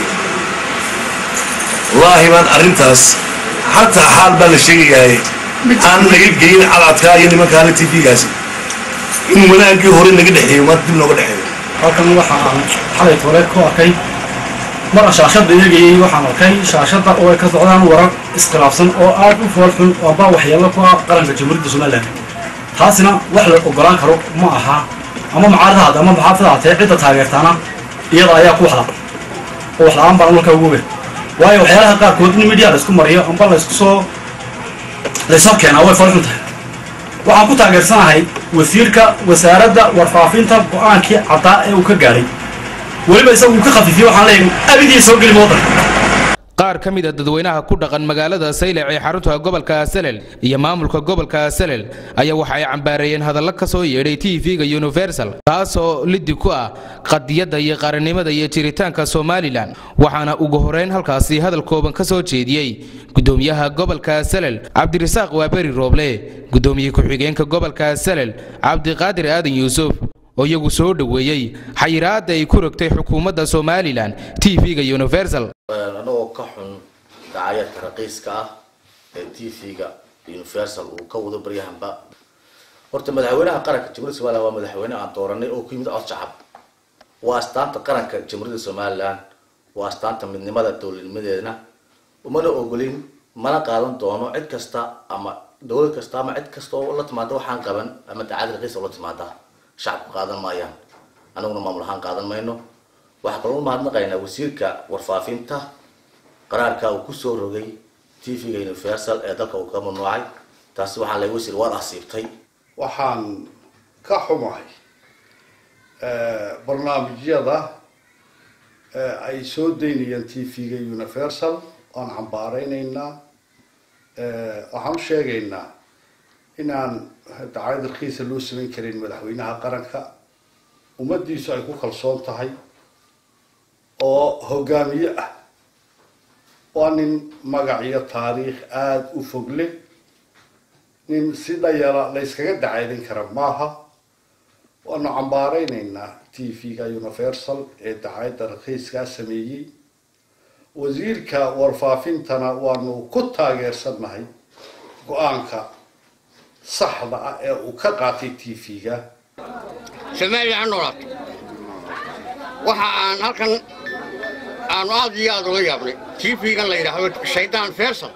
wallaahi baan arrintaas xataa xaal baa la sheegayahay aan naga geyin cadcadkaa iyo nimankaale t v-gaasi inuu wanaagii hore naga dhexeeyo maanta dib nooga dhexeeyo halkan waxa aan xalay toleed ku arkay mar shaashadda eegayay waxaan arkay shaashadda oo ay ka socdaan warar iskhilaafsan oo aad u fool xun oo baa waxyeello ku ah qaranka jamhuuriyadda somalilan taasina wax la ogolaan karo ma aha ama mucaaradahaad ama maxaafada hatee cidda taageertaana iyada ayaa ku waxla oo waxla-aan baan markaa ugu oga waayo waxyaalaha qaarkood in midiya la isku mariyo amba la isku soo laysoo keenaa way fool xun tahay waxaan ku taageersanahay wasiirka wasaaradda warfaafinta go-aankii caddaa ee uu ka gaadhay weliba isagu uu ka khafiifiyey waxaan leeyahay abidii soo geli waddanka qaar ka mid a dadweynaha ku dhaqan magaalada saylac ee xarunta gobolka salel iyo maamulka gobolka salel ayaa waxa ay cambaareeyeen hadallo ka soo yeedhay t v-ga universal taasoo liddi ku ah qadiyadda iyo qarannimada iyo jiritaanka somalilan waxaana ugu horeyn halkaasi hadal kooban ka soo jeediyey gudoomiyaha gobolka salel cabdirasaaq waaberi rooble gudoomiye ku-xigeenka gobolka salel cabdiqaadir aadan yuusuf oo iyagu soo dhoweeyey xayiraadda ay ku rogtay xukuumadda somalilan t v-ga universal anagoo ka xun dacayadka raqiiska ah ee t v-ga universal uu ka wado baryahanba horta madaxweynaha qaranka jamhuuriyadda somalilan waa madaxweyne aan dooranay oo ku yimid cod shacab waa astaanta qaranka jamhuuriyadda somalilan waa astaanta midnimada dowladnimadeedna umana ogolin mana qaadan doono cid kasta ama dowlad kasta ama cid kasta oo la timaada waxaan qaban ama dacayad raqiis oo la timaada shacabku qaadan maayaan anaguna maamul ahaan qaadan mayno waxaa kaloo mahadnaqaynaa wasiirka warfaafinta qaraarka uu kusoo rogay t v-ga universal ee dalka uu ka mamnuucay taasi waxaan leey wasiir waad asiibtay waxaan ka xumahay barnaamijyada ay soo daynayaan t v-ga universal waan cambaaraynaynaa waxaan u sheegaynaa inaan dacayad rakiisa loo samayn karin madaxweynaha qaranka ummaddiisu ay ku kalsoon tahay oo hogaamiye ah waa nin magac iyo taariikh aada u fog leh nin si dhayala la yskaga dacaydin kara maaha waanu cambaaraynaynaa t v-ga universal ee dacayadda rakiiskaa sameeyey wasiirka warfaafintana waanu ku taageersannahay go-aanka saxda ah ee uu ka qaatay t v-ga somalilan ha noolaato waxa aan halkan aanu aad iyo aad uga yaabnay t v-gan la yidhaahdo shaydaan fersal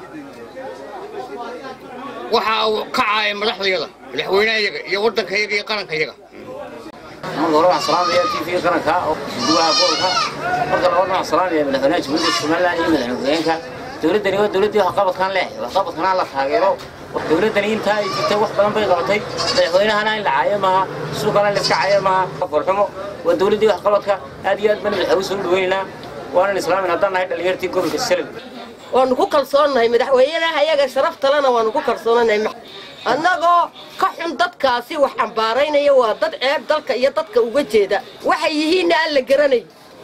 waxa uu ka caayay madaxdayada madaxweynahayaga iyo waddankayaga iyo qarankayaga marka hore waxaan salaamaya t v qaranka oo gudaha gobolka marka labaad waxaan salaamaya madaxweynaha jamhuuriyadda somaliland iyo madaxweynaha dowladdani waa dowladdii waxqabadkan leh waxqabadkana la taageero dowladdani intaa ay jirtay wax badan bay qabatay madaxweynahana in la caayo maaha suuqana la iska caayo maaha farxumo waa dowladdii waxqabadka aad iyo aad baan madaxweyne soo dhaweynaynaa waanan islaamin haddaan nahay dhalinyartii gobolka salad waanu ku kalsoonnahay madaxweynaha ayaga sharaftalena waanu ku kalsoonanahay annagoo ka xun dadkaasi wax cambaaraynaya waa dad ceeb dalka iyo dadka uga jeeda waxay yihiinna aan la garanay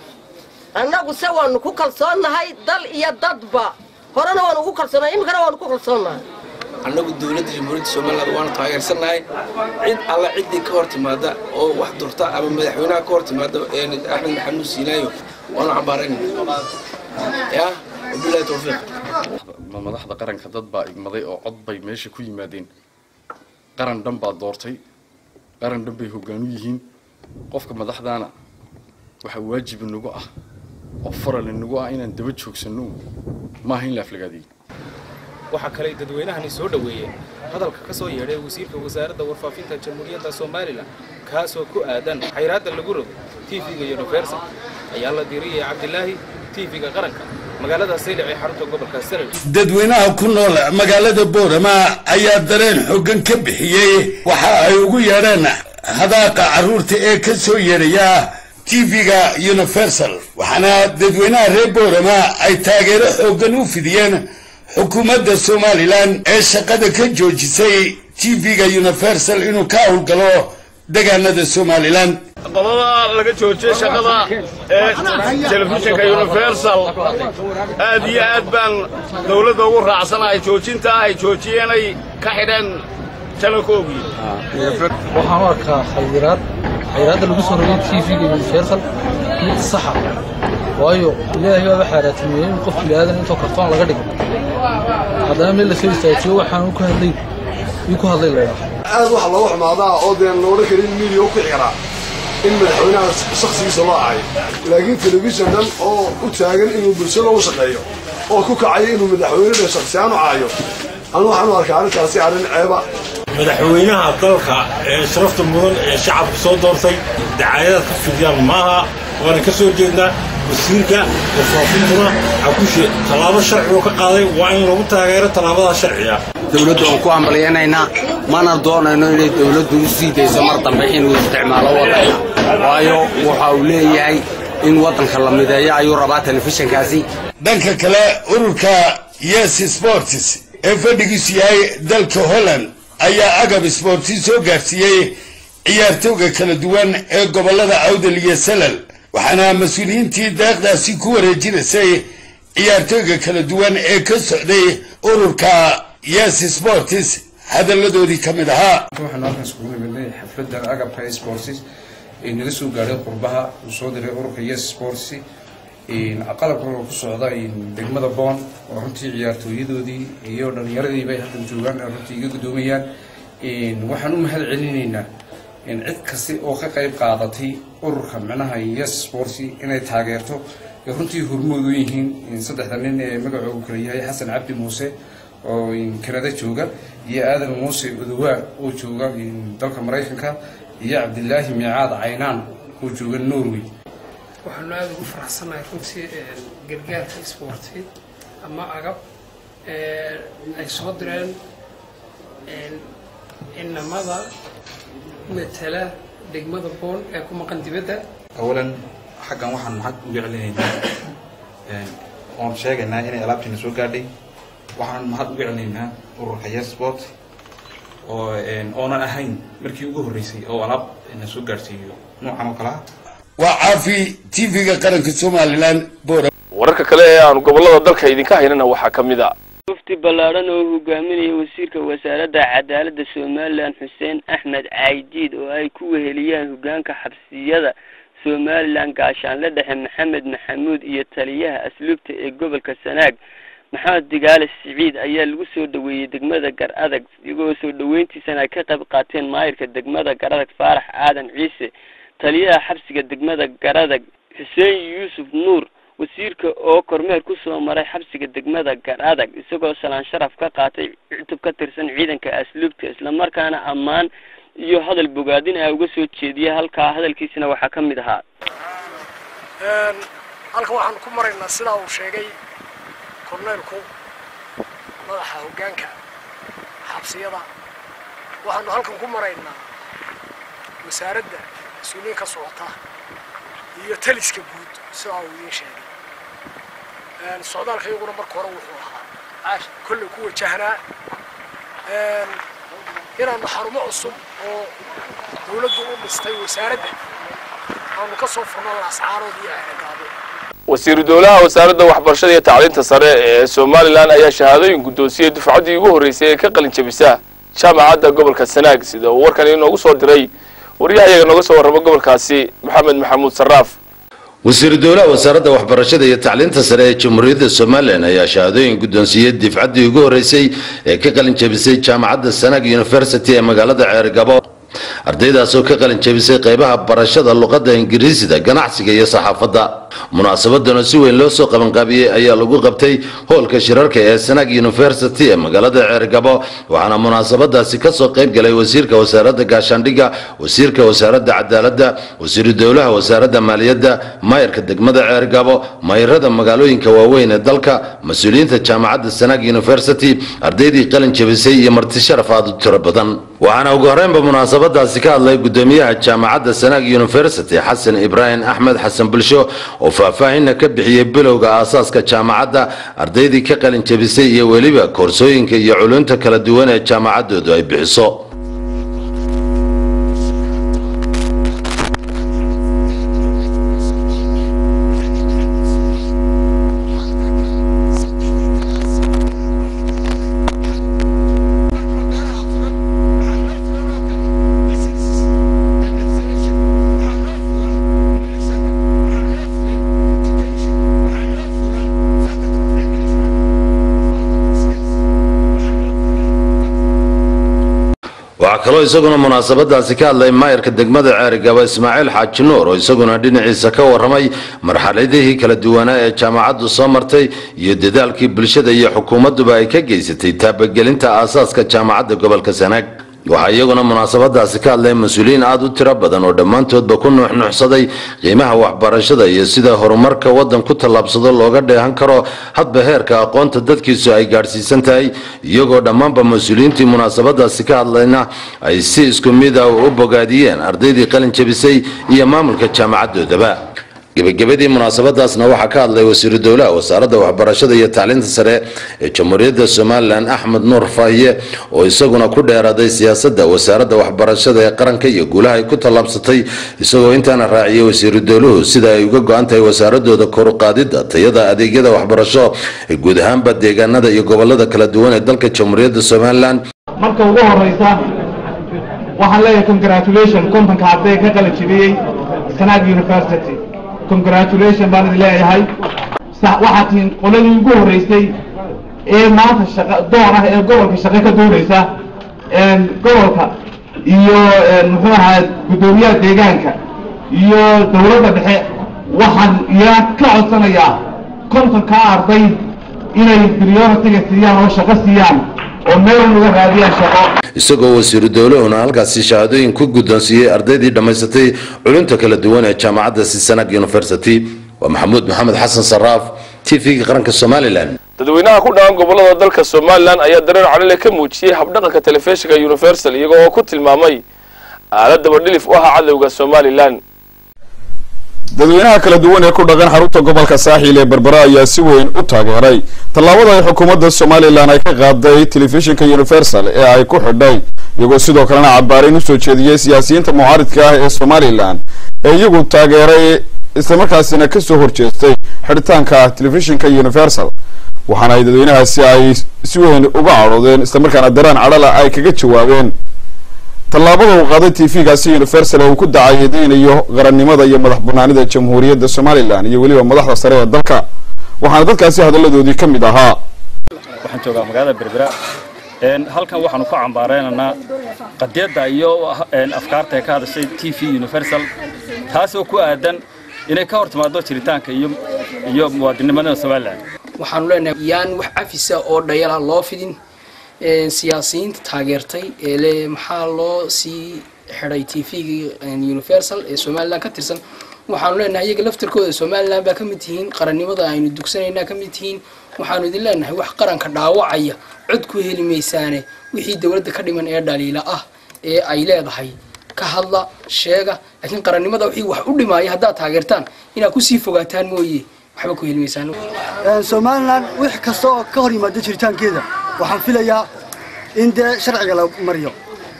annagu se waannu ku kalsoonnahay dal iyo dadba horena waanu ugu kalsoonahay iminkana waanu ku kalsoonnahay annagu dowladda jamhuuriyadda somaliland waanu taageersannahay cid alla ciddii ka hor timaada oo wax durta ama madaxweynaha ka hor timaada axmed maxamuud siinaayo waanu cambaaraynayna ya wabilahi towfiiq madaxda qaranka dad baa igmaday oo cod bay meesha ku yimaadeen qaran dhan baa doortay qaran dhan bay hoggaan u yihiin qofka madaxdaana waxaa waajib inagu ah oo faral inagu ah inaan daba joogsanno maaha in la aflagaadiyo waxaa kale dadweynahani soo dhoweeyeen hadalka ka soo yeedhay wasiirka wasaaradda warfaafinta jamhuuriyadda somalilan kaasoo ku aadan xayraadda lagu rogo tv-ga universal ayaa la diriyay cabdilaahi tv-ga qaranka magaalada saylac ee xarunta gobolka salel dadweynaha ku nool magaalada boorama ayaa dareen xoogan ka bixiyey waxa ay ugu yeedheen hadaaqa carruurta ee ka soo yeedhaya tv-ga universal waxaana dadweynaha reer boorama ay taageero xoogan u fidiyeen xukuumadda somalilan ee shaqada ka joojisay tv-ga universal inuu ka howlgalo deegaanada somalilan qodada laga joojiyey shaqada ee telefishinka universal aad iyo aad baan dowladda ugu raacsanahay joojinta ay joojiyeenay ka xidheen talankoogii waxaan u arkaa khayraad khayraadda lagu soo rogay tv-ga universal mid saxa waayo ilaahay baaba xaaraatinimeeyey in qof bilaadan intoo kartoon laga dhigo haddana meel lasoo istaajiyo waxaan ku hadlay ii ku hadlay leedahay aad waxa looga xumaadaa oo dee loodhan karin midiya u kici karaa in madaxweynaha shakhsigiisa loo acayo laakiin telefishan dhan oo u taagan inuu bulshada u shaqeeyo oo ku kacaya inuu madaxweynada shakhsiyaan u caayo anu waxaan u arkaa arrintaasi arrin ceeba madaxweynaha dalka ee sharafta mudan ee shacabka soo doortay dacaayadaad ka fidiyaan maaha waana ka soo jeednaa wasiirka warfaafintuna xakushe tallaabo sharci oo ka qaaday waa in lagu taageero tallaabada sharciga dowladda waan ku hambalyanaynaa mana doonayno inay dowladdu u sii dayso mar dambe inuu isticmaalo waddanka waayo waxa uu leeyahay in waddanka la mideeyo ayuu rabaa telefishinkaasi dhanka kale ururka yes sports ee fadhigiisu yahay dalka holland ayaa agab sporti soo gaarsiiyey ciyaartooyga kala duwan ee gobollada awdal iyo salal waxaana mas-uuliyiintii deeqdaasi ku wareejinaysay ciyaartooyga kala duwan ee ka socday ururka yes sports hadalladoodii ka mid ahaa waxaanu halkan iskugu nimidnay xafladda agabka sports ee naga soo gaadhay qurbaha uu soo diray ururka yes sports qalabka oo ku socda degmada boon oo runtii ciyaartooyadoodii iyo dhallinyaradii bay halkan joogaan oo runtii iga guddoomayaan waxaan u mahad celinaynaa cid kasta oo ka qayb qaadatay ururka micnaha yes sports inay taageerto ee runtii hormood u yihiin saddexda nin ee magacoogu kala yahay xasan cabdi muuse oo kanada jooga iyo aadan muuse odowaa oo jooga dalka maraykanka iyo cabdilaahi miicaad caynaan oo jooga norway waxaanu aada ugu faraxsanahay runtii gargaarka isboorti ama agab ay soo direen inamada matala degmada boon ee ku maqan dibadda awalan xaggan waxaan maxad uga celinaynaa oon sheegaynaa inay alaabtiina soo gaadhay waxaan mahad uga celinaynaa ururka yes sport oo oonan ahayn markii ugu horreysay oo alaab na soo gaadhsiiyo noocan oo kalea waa caafi tv-ga qaranka somalilan boora wararka kale ee aanu gobollada dalka idinka haynana waxaa ka mid a mufti ballaadhan oo hogaaminaya wasiirka wasaaradda cadaaladda somalilan xuseen axmed caydiid oo ay ku weheliyaan hogaanka xabsiyada somalilan gaashaanle dhexe maxamed maxamuud iyo taliyaha asluubta ee gobolka sanaag maxamed digaale siciid ayaa lagu soo dhaweeyey degmada gar adag iyagoo soo dhaweyntiisana ay ka qayb qaateen maayirka degmada gar adag faarax aadan ciise taliyaha xabsiga degmada garadag xuseen yuusuf nuur wasiirka oo kormeer kusoo maray xabsiga degmada gar adag isagoo salaan sharaf ka qaatay cutub ka tirsan ciidanka asluubta islamarkaana ammaan iyo hadal bogaadin ah uga soo jeediyay halkaa hadalkiisina waxaa ka mid ahaa halkan waxaan ku maraynaa sidaa uu sheegay korneelku madaxa hoggaanka xabsiyada waxaanu halkan ku maraynaa wasaaradda mas-uuliyiin ka socota iyo taliska guud sidaa uu idiin sheegay socdaalka iyaguna marka hore wuxuu ahaa kolley ku wajahnaa inaannu xarumo cusub oo dawladdu u dhistay wasaaradda aanu ka soo furno ascaarood iyo ahagaabo wasiiru dowlaha wasaaradda waxbarashada iyo tacliinta sare ee somalilan ayaa shahaadooyin guddoonsiyey dufcaddii ugu horreysay ee ka qalin jabisa jaamacadda gobolka sanaag sida uu warkan inoogu soo diray waryahayaga nooga soo warramo gobolkaasi maxamed maxamuud sarraaf wasiiru dowlaha wasaaradda waxbarashada iyo tacliinta sare ee jamhuuriyadda somalilan ayaa shahaadooyin guddoonsiiyey difcaddii ugu horreysay ee ka qalin jabisay jaamacadda sanaag university ee magaalada ceergabo ardaydaas oo ka qalin jabisay qaybaha barashada luqadda ingiriisida ganacsiga iyo saxaafadda munaasabadanoo si weyn loo soo qabanqaabiyey ayaa lagu qabtay hoolka shirarka ee sanaag university ee magaalada ceergabo waxaana munaasabadaasi kasoo qayb galay wasiirka wasaaradda gaashaandhigga wasiirka wasaaradda cadaaladda wasiiru dowlaha wasaaradda maaliyadda maayarka degmada ceergabo mayrada magaalooyinka waaweyn ee dalka mas-uuliyiinta jaamacadda sanaag university ardaydii qalin jabisay iyo marti sharaf aad u tiro badan waxaana ugu horreynba munaasabadaasi ka hadlay gudoomiyaha jaamacadda sanaag university xasan ibraahim axmed xasan bulsho oo faahfaahinna ka bixiyey bilowga aasaaska jaamacadda ardaydii ka qalin jabisay iyo weliba koorsooyinka iyo culunta kala duwan ee jaamacaddoodu ay bixiso waxaa kaloo isaguna munaasabadaasi ka hadlay maayarka degmada ceerigaba ismaaciil xaaji nuur oo isaguna dhinaciisa ka warramay marxaladihii kala duwanaa ee jaamacaddu soo martay iyo dadaalkii bulshada iyo xukuumadduba ay ka geysatay taabagelinta aasaaska jaamacadda gobolka sanaag waxaa iyaguna munaasabadaasi ka hadlay mas-uuliyiin aad u tiro badan oo dhammaantoodba ku nuuxnuuxsaday qiimaha waxbarashada iyo sida horumarka waddan ku tallaabsado looga dheehan karo hadba heerka aqoonta dadkiisu ay gaadhsiisan tahay iyagoo dhammaanba mas-uuliyiintii munaasabadaasi ka hadlayna ay si isku mid ah u bogaadiyeen ardaydii qalin jabisay iyo maamulka jaamacaddoodaba gebagabadii munaasabadaasna waxaa ka hadlay wasiiru dowlaha wasaaradda waxbarashada iyo tacliinta sare ee jamhuuriyadda somalilan axmed nuur faahiye oo isaguna ku dheeraaday siyaasadda wasaaradda waxbarashada ee qaranka iyo guulaha ay ku tallaabsatay isagoo intaana raaciyay wasiiru dowluhu sida ay uga go-an tahay wasaaradooda koruqaadidda tayada adeegyada waxbarasho ee guud ahaanba deegaanada iyo gobolada kala duwan ee dalka jamhuuriyadda somalilan marka ugu horeysa waxaan leeyahay congratulation kontonka arday ka qalin jibiyey sanaag university congratulation baan idin leeyahay waxaad tihiin qoladii ugu horreysay ee maanta shaqa doon ah ee gobolka shaqo ka doonaysa gobolka iyo muxuu ahaa guddoomiyaha deegaanka iyo dowladda dhexe waxaan yaa ka codsanayaa kontonkaa arday inay prioritiga siiyaan oo shaqo siiyaan oo meel uga raadiyaan shaqo isagoo wasiiru dowlahuna halkaasi shahaadooyin ku guddoonsiiyey ardaydii dhammaysatay culunta kala duwan ee jaamacadda sisanag university waa maxamuud maxamed xasan saraaf t v-ga qaranka somalilan dadweynaha ku dhaqan gobolada dalka somalilan ayaa dareen calile ka muujiyey habdhaqanka telefishinka universal iyagoo oo ku tilmaamay aalad dabadhilif u ahaa cadowga somalilan dadweynaha kala duwan ee ku dhaqan xarunta gobolka saaxiil ee berbera ayaa si weyn u taageeray tallaabada ay xukuumadda somalilan ay ka qaaday telefishinka universal ee ay ku xidhay iyagoo sidoo kalena cabaarin usoo jeediyey siyaasiyiinta mucaaridka ah ee somalilan ee iyagu taageeray islamarkaasina kasoo horjeestay xidhitaanka telefishinka universal waxaana ay dadweynahaasi ay si weyn uga cadhoodeen islamarkaana daraan cadhala ay kaga jawaabeen tallaabada uu qaaday t v-gaasi universal ee uu ku dacayeedeynayo qarannimada iyo madax banaanida jamhuuriyadda somalilan iyo weliba madaxda sare ee dalka waxaana dadkaasi hadalladoodii ka mid ahaa waxaan joogaa magaalada berbera halkan waxaanu ku cambaareynanaa qadiyadda iyo afkaarta ee ka hadashay t v universal taasoo ku aadan inay ka hor timaado jiritaanka iyo iyo muwaadinimada somalilan waxaanu leenahay yaan wax cafisa oo dhayala loo fidin siyaasiyiinta taageertay ee le maxaa loo sii xidhay t v-ga universal ee somalilan ka tirsan waxaanu leenahay iyaga laftarkooda somalilan baa ka mid tihiin qarannimada aynu dugsanayna ka mid tihiin waxaanu idin leenahay wax qaranka dhaawacaya cod ku heli maysaane wixii dowladda ka dhiman ee dhaliila ah ee ay leedahay ka hadla sheega laakiin qarannimada wixii wax u dhimaaya haddaad taageertaan inaad kusii fogaataan mooye waxba ku heli maysaan somalilan wix kasta oo ka hor yimaada jiritaankeeda waxaan filayaa in dee sharciga la mariyo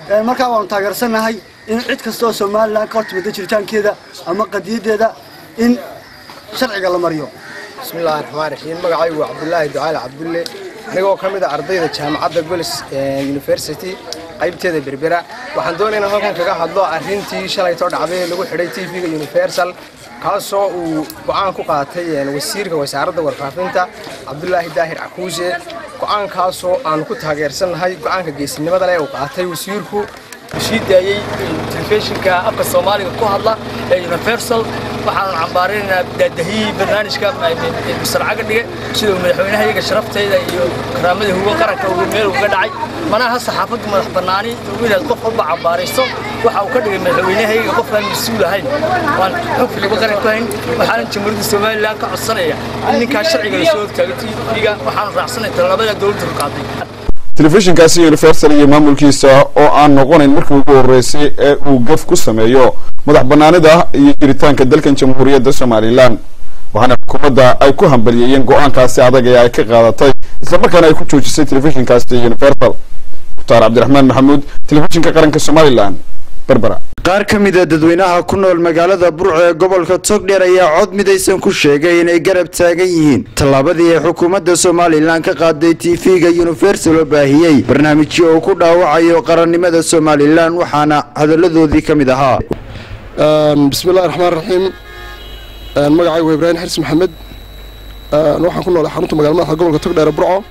markaa waanu taageersannahay in cid kasta oo somalilan ka hortimida jiritaankeeda ama qadiyadeeda in sharciga la mariyo bismillahi raxmaan raxiim magacaygu waa cabdulaahi ducaale cabdulle anigoo ka mid a ardayda jaamacadda golis university qaybteeda berbera waxaan doonaya inaan halkan kaga hadlo arrintii shalaytoo dhacday ee lagu xidhay tv-ga universal kaasoo uu go-aan ku qaatay wasiirka wasaaradda warfaafinta cabdulaahi daahir cakuuse go-aankaasoo aanu ku taageersannahay go-aanka geesinimada leh uu qaatay wasiirku sii daayey telefishinka afka soomaaliga ku hadla ee universal waxaan cambaarinaynaa daadahiyii barnaamijka musarcaga dhige siduu madaxweynaha iyaga sharaftayda iyo karaamadii hugo qaranka uu meel uga dhacay manaha saxaafaddu madax bannaani ugu inaad qof walba cambaarayso waxa uu ka dhigay madaxweynaha iyaga qof aan mas-uul ahayn waan xukmiga qaran ku hayn waxaanan jamhuuriyadda somalilan ka codsanaya in ninkaa sharciga lasoo hortaago tv-ga waxaanu raacsanay tallaabada dowladda ku qaaday telefishinkaasi universal iyo maamulkiisa oo aan noqonayn markii ugu horreysay ee uu gaf ku sameeyo madax bannaanida iyo jiritaanka dalkan jamhuuriyadda somalilan waxaana xukuumadda ay ku hambalyeeyeen go-aankaasi adag ee ay ka qaadatay islamarkaana ay ku joojisay telefishinkaasi universal mukhtaar cabdiraxmaan maxamuud telefishinka qaranka somalilan berbera qaar ka mid a dadweynaha ku nool magaalada burco ee gobolka togdheer ayaa cod midaysan ku sheegay inay garab taagan yihiin tallaabadii ay xukuumadda somalilan ka qaaday tv-ga universal oo baahiyey barnaamijyo uu ku dhaawacayo qarannimada somalilan waxaana hadalladoodii ka mid ahaa bismillahi raxmaan raxiim magacaygu waa ibraahim xirsi maxamed waxaan ku noolay xarunta magala madaxa gobolka togdheer ee burco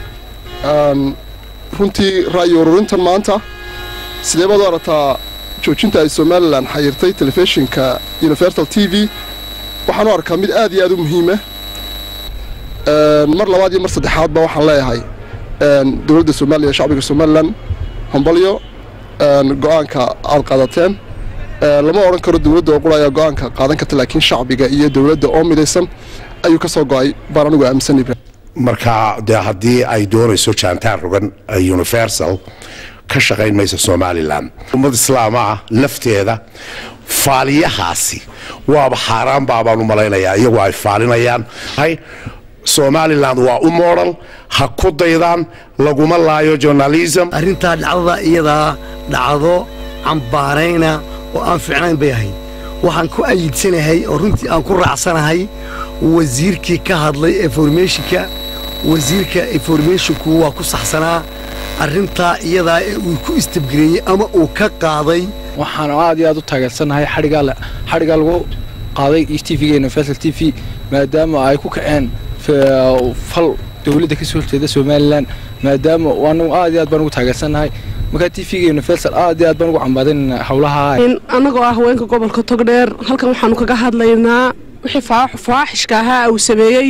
runtii ra'yi ururintan maanta sidee baad u aragtaa joojinta ay somalilan xayirtay telefishinka universal t v waxaan u arkaa mid aad iyo aad u muhiima mar labaad iyo mar saddexaadba waxaan leeyahay dowladda somaliya iyo shacbiga somalilan hambalyo go-aanka aad qaadateen lama odhan karo dowladda oo qura ayaa go-aanka qaadan karta laakiin shacbiga iyo dowladda oo midaysan ayuu ka soo go-ay baan anigu aaminsan ibrahim marka dee haddii ay doonayso jaantaan rogan universal ka shaqayn maysa somalilan ummad islaama ah lafteeda faaliyahaasi waaba xaaraan baabaan u malaynayaa iyagoo ay faalinayaan somalilan waa u moodal ha ku daydaan laguma laayo journalism arrintaa dhacdada iyadaa dhacdo cambaarayna oo aan fiicnayn bay ahayd waxaan ku ayidsanahay oo runtii aan ku raacsanahay wasiirkii ka hadlay informationka wasiirka informationku waa ku saxsanaa arrintaa iyadaa ee uu ku istabgareeyey ama uu ka qaaday waxaan aad iyo aad u taageersannahay xadhigaa xadhigaa lagu qaaday tvga universal t v maadaama ay ku kaceen fal dowladda ka soo horjeeda somalilan maadaama anagu aad iyo aad baan ugu taageersannahay markaa tvga universal aad iyo aad baan ugu cambaadinayna howlaha annagoo ah haweenka gobolka togdheer halkan waxaanu kaga hadlaynaa wixii faaxishka ahaa uu sameeyey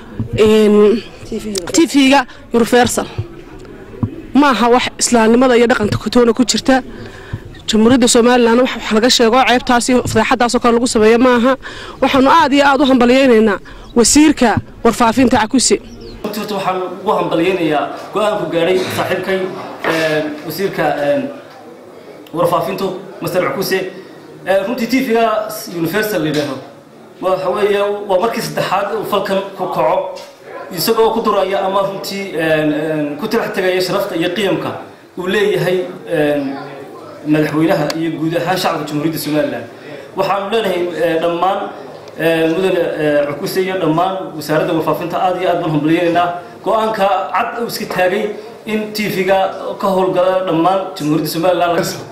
tvga universal ma aha wax islaamnimada iyo dhaqanka kotoona ku jirta jamhuuriyadda somalilan wax laga sheego ceebtaas iyo fadeexadaasoo kale lagu sameeyo maaha waxaanu aad iyo aad u hambalyaynaynaa wasiirka warfaafinta cakuse horta waxaan ugu hambalyaynayaa go-aanku gaadhay saaxiibkay wasiirka warfaafintu master cakuse runtii tvga universal la yidhaaho waxa weeye waa markii saddexaad uu falkan ku kaco isagoo ku duraya ama runtii ku tirax tegaya sharafta iyo qiyamka uu leeyahay madaxweynaha iyo guud ahaan shacabka jamhuuriyadda somalilan waxaanu leenahay dhammaan mudane cukuse iyo dhammaan wasaaradda warfaafinta aad iyo aad baan hambaliyaynaynaa go-aanka cad uu iska taagay in tvga ka howlgala dhammaan jamhuuriyadda somalilan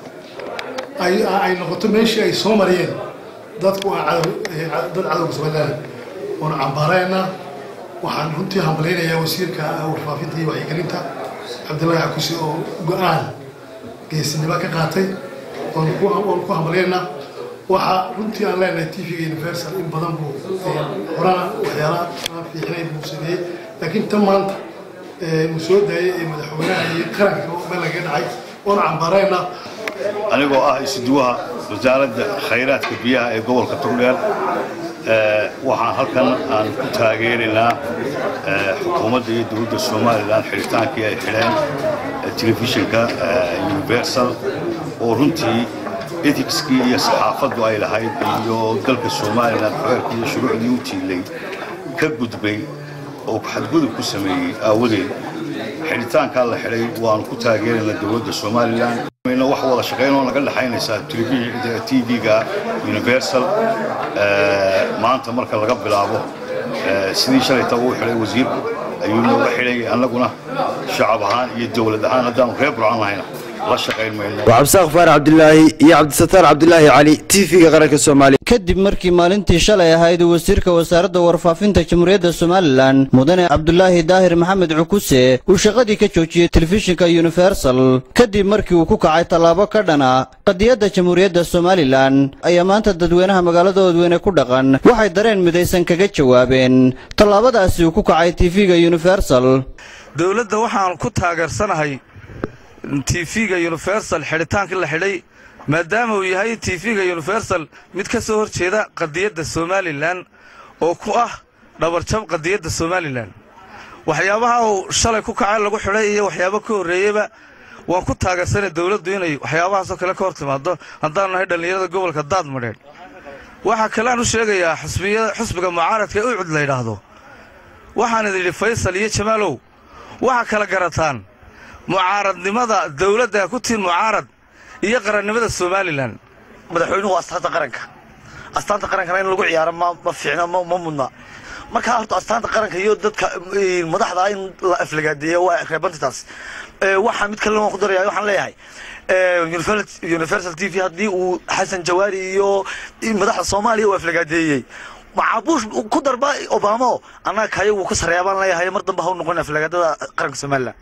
ay noqoto meeshii ay soo mariyeen dadku dad cadowga somalilan waanu cambaaraynaa waxaan runtii hambalaynayaa wasiirka warfaafinta iyo wacyigelinta cabdillaahi cakuse oo go-aan geesinimo ka qaatay waanu ku hambalyaynaa waxaa runtii aan leenahay tvga universal in badan buu horana waxyaala aan fiicnayn buu sameeyey laakiin tan maanta uu soo daayay ee madaxweynaha iyo qaranka meel lagaga dhacay waanu cambaaraynaa anigoo ah isuduwaha wasaaradda khayraadka biyaha ee gobolka togdheer waxaan halkan aan ku taageeraynaa xukuumadda iyo dowladda somalilan xidhitaankii ay xidheen telefishinka universal oo runtii ethicskii iyo saxaafaddu ay lahayd iyo dalka somalilan xeerkii iyo shuruucdii u tiilay ka gudbay oo xadgudub ku sameeyey aawadeed xidhitaankaa la xidhay waanu ku taageeraynaa dowladda somalilan mayna wax wada shaqayn oo naga dhexaynaysaa tv-ga universal maanta marka laga bilaabo sidii shalayta uu xidhay wasiirku ayuu nooga xidhay annaguna shacab ahaan iyo dowlad ahaan haddaanu reer burcan lahayna la shaqayn mayno waa cabdisaaq faarax cabdilaahi iyo cabdisataar cabdilaahi cali tv-ga qaranka soomaaliya kadib markii maalintii shalay ahayd wasiirka wasaaradda warfaafinta jamhuuriyadda somalilan mudane cabdulaahi daahir maxamed cukuse uu shaqadii ka joojiyey telefishinka universal kadib markii uu ku kacay tallaabo ka dhana qadiyadda jamhuuriyadda somalilan ayaa maanta dadweynaha magaalada oodweyne ku dhaqan waxay dareen midaysan kaga jawaabeen tallaabadaasi uu ku kacay tv-ga universal dowladda waxaan ku taageersanahay tv-ga universal xidhitaankii la xidhay maadaama uu yahay tv-ga universal mid ka soo horjeeda qadiyadda somalilan oo ku ah dhabarjab qadiyadda somalilan waxyaabaha uu shalay ku kacay lagu xidhay iyo waxyaabo ka horreeyeyba waan ku taageersanay dowladdu inay waxyaabahaasoo kale ka hor timaado haddaanu nahay dhallinyarada gobolka daadmadheedh waxaa kaleaan u sheegayaa xusbiga mucaaradka ee ucud la yidhaahdo waxaan idin yidhi faysal iyo jamaalow waxaa kala garataan mucaaradnimada dowladda ku tiin mucaarad iyo qarannimada somalilan madaxweynuhu astaanta qaranka astaanta qarankana in lagu ciyaaro ma ma fiicna ma ma mudna markaa horta astaanta qaranka iyo dadka madaxda in la aflagaadeeyo waa reebantaas waxaa mid kale waan ku daraya waxaan leeyahay universal t v haddii uu xasan jawaari iyo madaxda soomaaliya uu aflagaadeeyey macaabuush ku darba obamo annaga kayo wuu ka sareeya baan leeyahay mar dambe ha u noqon aflagaadada qaranka somalilan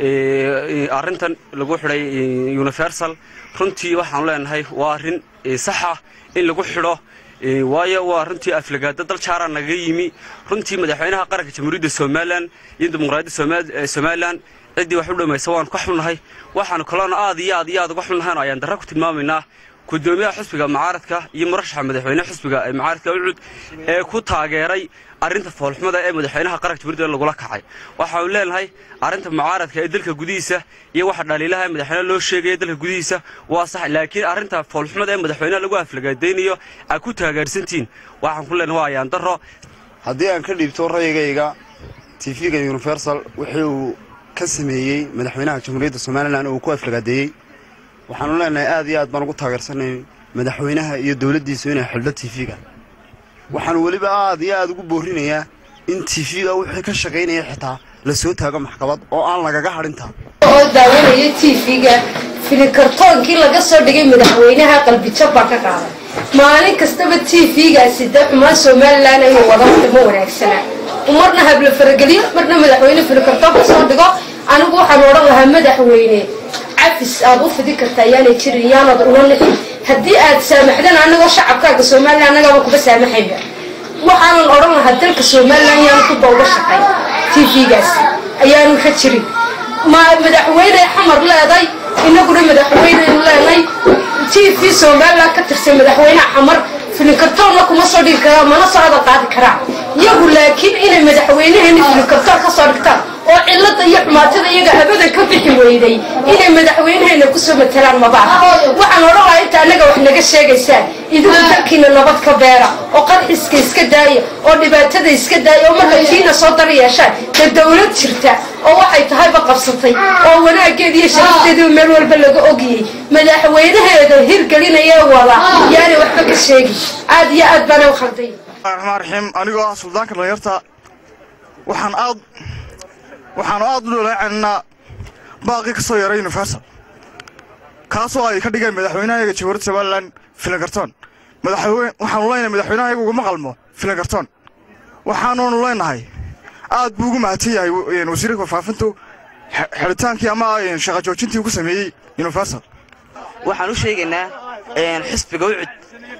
arrintan lagu xidhay universal runtii waxaanu leenahay waa arrin saxa in lagu xidho waayo waa runtii aflagaada dal jaaraa naga yimi runtii madaxweynaha qaranka jamhuuriyadda somalilan iyo dimuqraadiyadda somalilan ciddii wax u dhammaysa waanu ka xunnahay waxaanu kaloona aad iyo aad iyo aad uga xunnahayn ayaan darra ku tilmaamaynaa gudoomiyaha xusbiga mucaaradka iyo murashaxa madaxweyne xusbiga mucaaradka ucud ee ku taageeray arrinta foolxumada ee madaxweynaha qaranka jamhuuriyadda lagula kacay waxaanu leenahay arrinta mucaaradka ee dalka gudihiisa iyo waxa dhaliilaha ee madaxweyne loo sheegaya dalka gudihiisa waa sax laakiin arrinta foolxumada ee madaxweynaha lagu aflagaadaynayo aad ku taageersantiin waxaan ku leenahay waa ayaan darro haddii aan ka dhiibto ra'yigayga tv-ga universal wixii uu ka sameeyey madaxweynaha jamhuuriyadda somalilan oo uu ku aflagaadeeyey waxaanu leenahay aad iyo aad baan ugu taageersanay madaxweynaha iyo dowladdiisu inay xidho tv-ga waxaanu weliba aad iyo aad ugu boorinayaa in tv-ga wixii ka shaqaynaya xitaa la soo taago maxkamad oo aan lagaga hadhintaa oo daawanaya tv-ga filikartoonkii laga soo dhigay madaxweynaha qalbijab baa ka qaaday maalin kastaba tv-gaasi dee xumaan somalilan inuu wada ma wanaagsana marna habla farageliyo marna madaxweyne filikartoon ka soo dhigo anigu waxaan odhan lahaa madaxweyne cafis aad u fidi kartaa yaanay jirin yaanad una nixin haddii aad saamaxdan anagoo shacabkaaga somalilan annagaaba kuba saamaxayba waxaanan odhan lahaa dalka somalilan yaanu ku bawga shaqay tv-gaas ayaanu ka jirin ma madaxweyne xamar leeday inaguna madaxweyneynu leenay t v somalilan ka tirsan madaxweyneha xamar filinkartoonna kuma soo dhigi karaa mana soo hadal qaadi karaa iyagu laakiin inay madaxweynaheeni filinkartoon ka soo dhigtaan oo cilada iyo xumaatada iyaga abadan ka bixi weyday inay madaxweynaheena kusoo matalaan mabaaha waxaan odhan lahaa inta annaga wax naga sheegaysaan idinku dalkiina nabad ka beera oo qarxiska iska daaya oo dhibaatada iska daaya oo marka kiina soo dar yeeshaan dee dowlad jirta oo waxay tahayba qabsatay oo wanaageeda iyo sharafteediba meel walba laga ogiyey madaxweynaheeda hirgelinaya wada yaanay waxba ka sheegi aad iyo aad baana u khalday raxmaan raxiim anigoo ah suldaanka dhalinyarta waxaan aad waxaanu aad u dholaacaynaa baaqii ka soo yaray universal kaasoo ay ka dhigeen madaxweynahayaga jamhuuriyadda somalilan filankartoon madaxweyne waxaanu leenahay madaxweynahayaga uguma qalmo filankartoon waxaanunu leenahay aad buu ugu mahadsan yahay wasiirka warfaafintu xidhitaankii ama shaqa joojintii uu ku sameeyey universal waxaan u sheegaynaa xisbiga ucud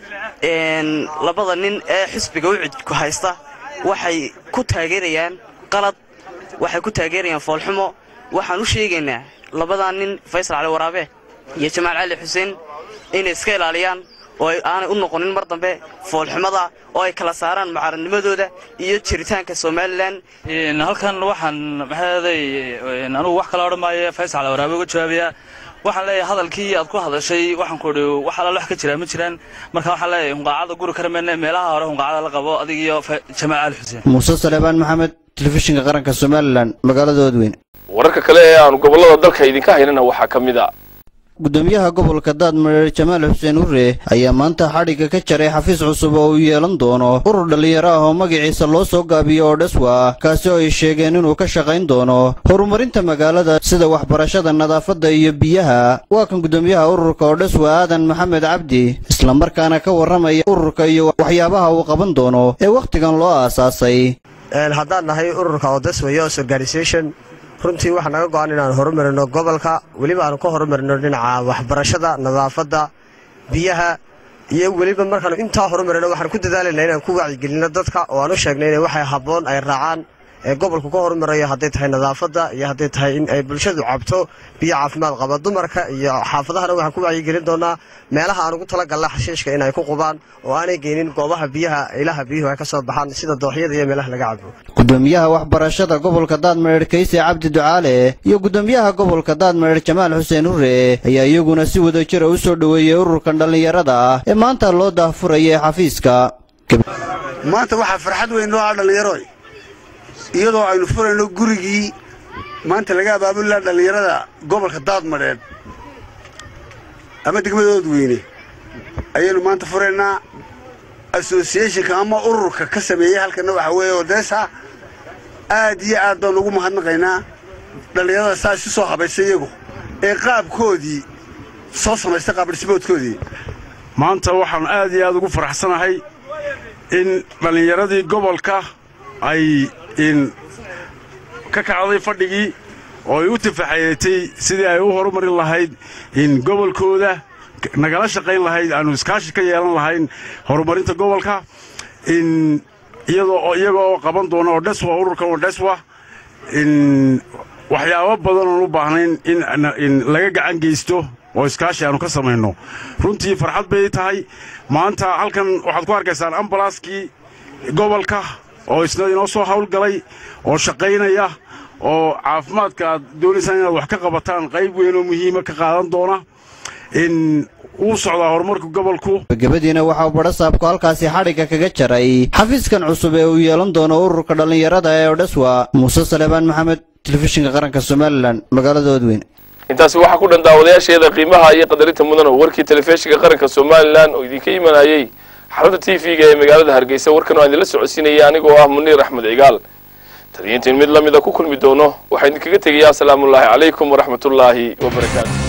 labada nin ee xisbiga ucud ku haysta waxay ku taageerayaan qalad waxay ku taageerayaan foolxumo waxaan u sheegaynaa labadaa nin faysal cali waraabe iyo jamaal cali xuseen inay iska ilaaliyaan oo aanay u noqonin mar dambe foolxumada oo ay kala saaraan mucaaradnimadooda iyo jiritaanka somalilan halkan waxaan maxaaday anugu wax kala odhan maayo faysal cali waraabe uga jawaabayaa waxaan leeyahay hadalkii aad ku hadashay waxaan ku idhi wax alaal wax ka jiraa ma jiraan marka waxaan leeyahay hunqaacada guri kara meene meelaha hore hunqaacada la qabo adig iyo jamaal cali xuseen muuse saleebaan maxamed telefishinka qaranka somalilan magaalada oodweyne wararka kale ee aanu gobollada dalka idinka haynana waxaa ka mid a gudoomiyaha gobolka daadmareer jamaal xuseen ure ayaa maanta xadhigga ka jaray xafiis cusub oo uu yeelan doono urur dhallinyaro ah oo magaciisa loo soo gaabiyo oo dhaswa kaasi oo ay sheegeen inuu ka shaqayn doono horumarinta magaalada sida waxbarashada nadaafadda iyo biyaha waa kan gudoomiyaha ururka oo dhaswa aadan maxamed cabdi islamarkaana ka warramaya ururka iyo waxyaabaha uu qaban doono ee wakhtigan loo aasaasay haddaan nahay ururka odeswa yos organisation runtii waxaa naga go-an inaan horumarino gobolka weliba aanu ka horumarino dhinaca waxbarashada nadaafadda biyaha iyo weliba markaanu intaa horumarino waxaan ku dadaalayna inaan ku wacyigelino dadka oo aan u sheegnay inay waxay habboon ay raacaan ee gobolku ka horumarayo hadday tahay nadaafadda iyo hadday tahay in ay bulshadu cabto biyo caafimaad qaba dumarka iyo xaafadahana waxaan ku wacyigelin doonaa meelaha aan ugu talagalna xashiishka in ay ku qubaan oo aanay geynin goobaha biyaha ilaha biyuhu ay ka soo baxaan sida dooxyada iyo meelaha laga cabo gudoomiyaha waxbarashada gobolka daadmareer kayse cabdi ducaale iyo gudoomiyaha gobolka daadmareer jamaal xuseen hure ayaa iyaguna si wadajira u soo dhoweeyey ururkan dhallinyarada ah ee maanta loo daahfuraya xafiiska maanta waxaa farxad weyn noo ah dhallinyaroy iyadoo aynu furayno gurigii maanta laga abaabulilaa dhallinyarada gobolka daadmadheed ama degmadood weyne ayaynu maanta furaynaa associationka ama ururka ka sameeyey halkana waxaa weeye odeesa aad iyo aad baan ugu mahadnaqaynaa dhallinyarada saa isu soo habaysay iyagu ee qaabkoodii soo samaystay qaabdhismoodkoodii maanta waxaan aad iyo aad ugu faraxsanahay in dhallinyaradii gobolka ay in ka kacday fadhigii oo ay u tifaxayeetay sidii ay u horumarin lahayd in gobolkooda nagala shaqayn lahayd aanu iskaashi ka yeelan lahayn horumarinta gobolka in iyadoo iyaga oo qaban doona odheswa ururkan odheswa in waxyaabo badan oon u baahnayn in laga gacan geysto oo iskaashi aanu ka samayno runtii farxad bay tahay maanta halkan waxaad ku arkaysaan ambalaaskii gobolka oo isna inoo soo hawlgalay oo shaqaynaya oo caafimaadka aad doonaysaan inaad wax ka qabataan qayb weyn oo muhiima ka qaadan doona in uu socdaa horumarka gobolku gabagabadiina waxaa badhasaabku halkaasi xadhigga kaga jaray xafiiskan cusub ee uu yeelan doono ururka dhallinyarada ee odhaswa muuse salebaan maxamed telefishinka qaranka somalilan magaalada odweyn intaasi waxaa ku dhan daawadayaasheeda qiimaha iyo qadarinta mudan oo warkii telefishinka qaranka somalilan oo idinka imanayey xarunta t v-ga ee magaalada hargeysa warkan oo aan idinla socodsiinaya anigoo ah muniir axmed cigaal taliyiintiin mid la mida ku kulmi doono waxaa idinkaga tegayaa asalaamullaahi calaykum waraxmatullaahi wabarakaatu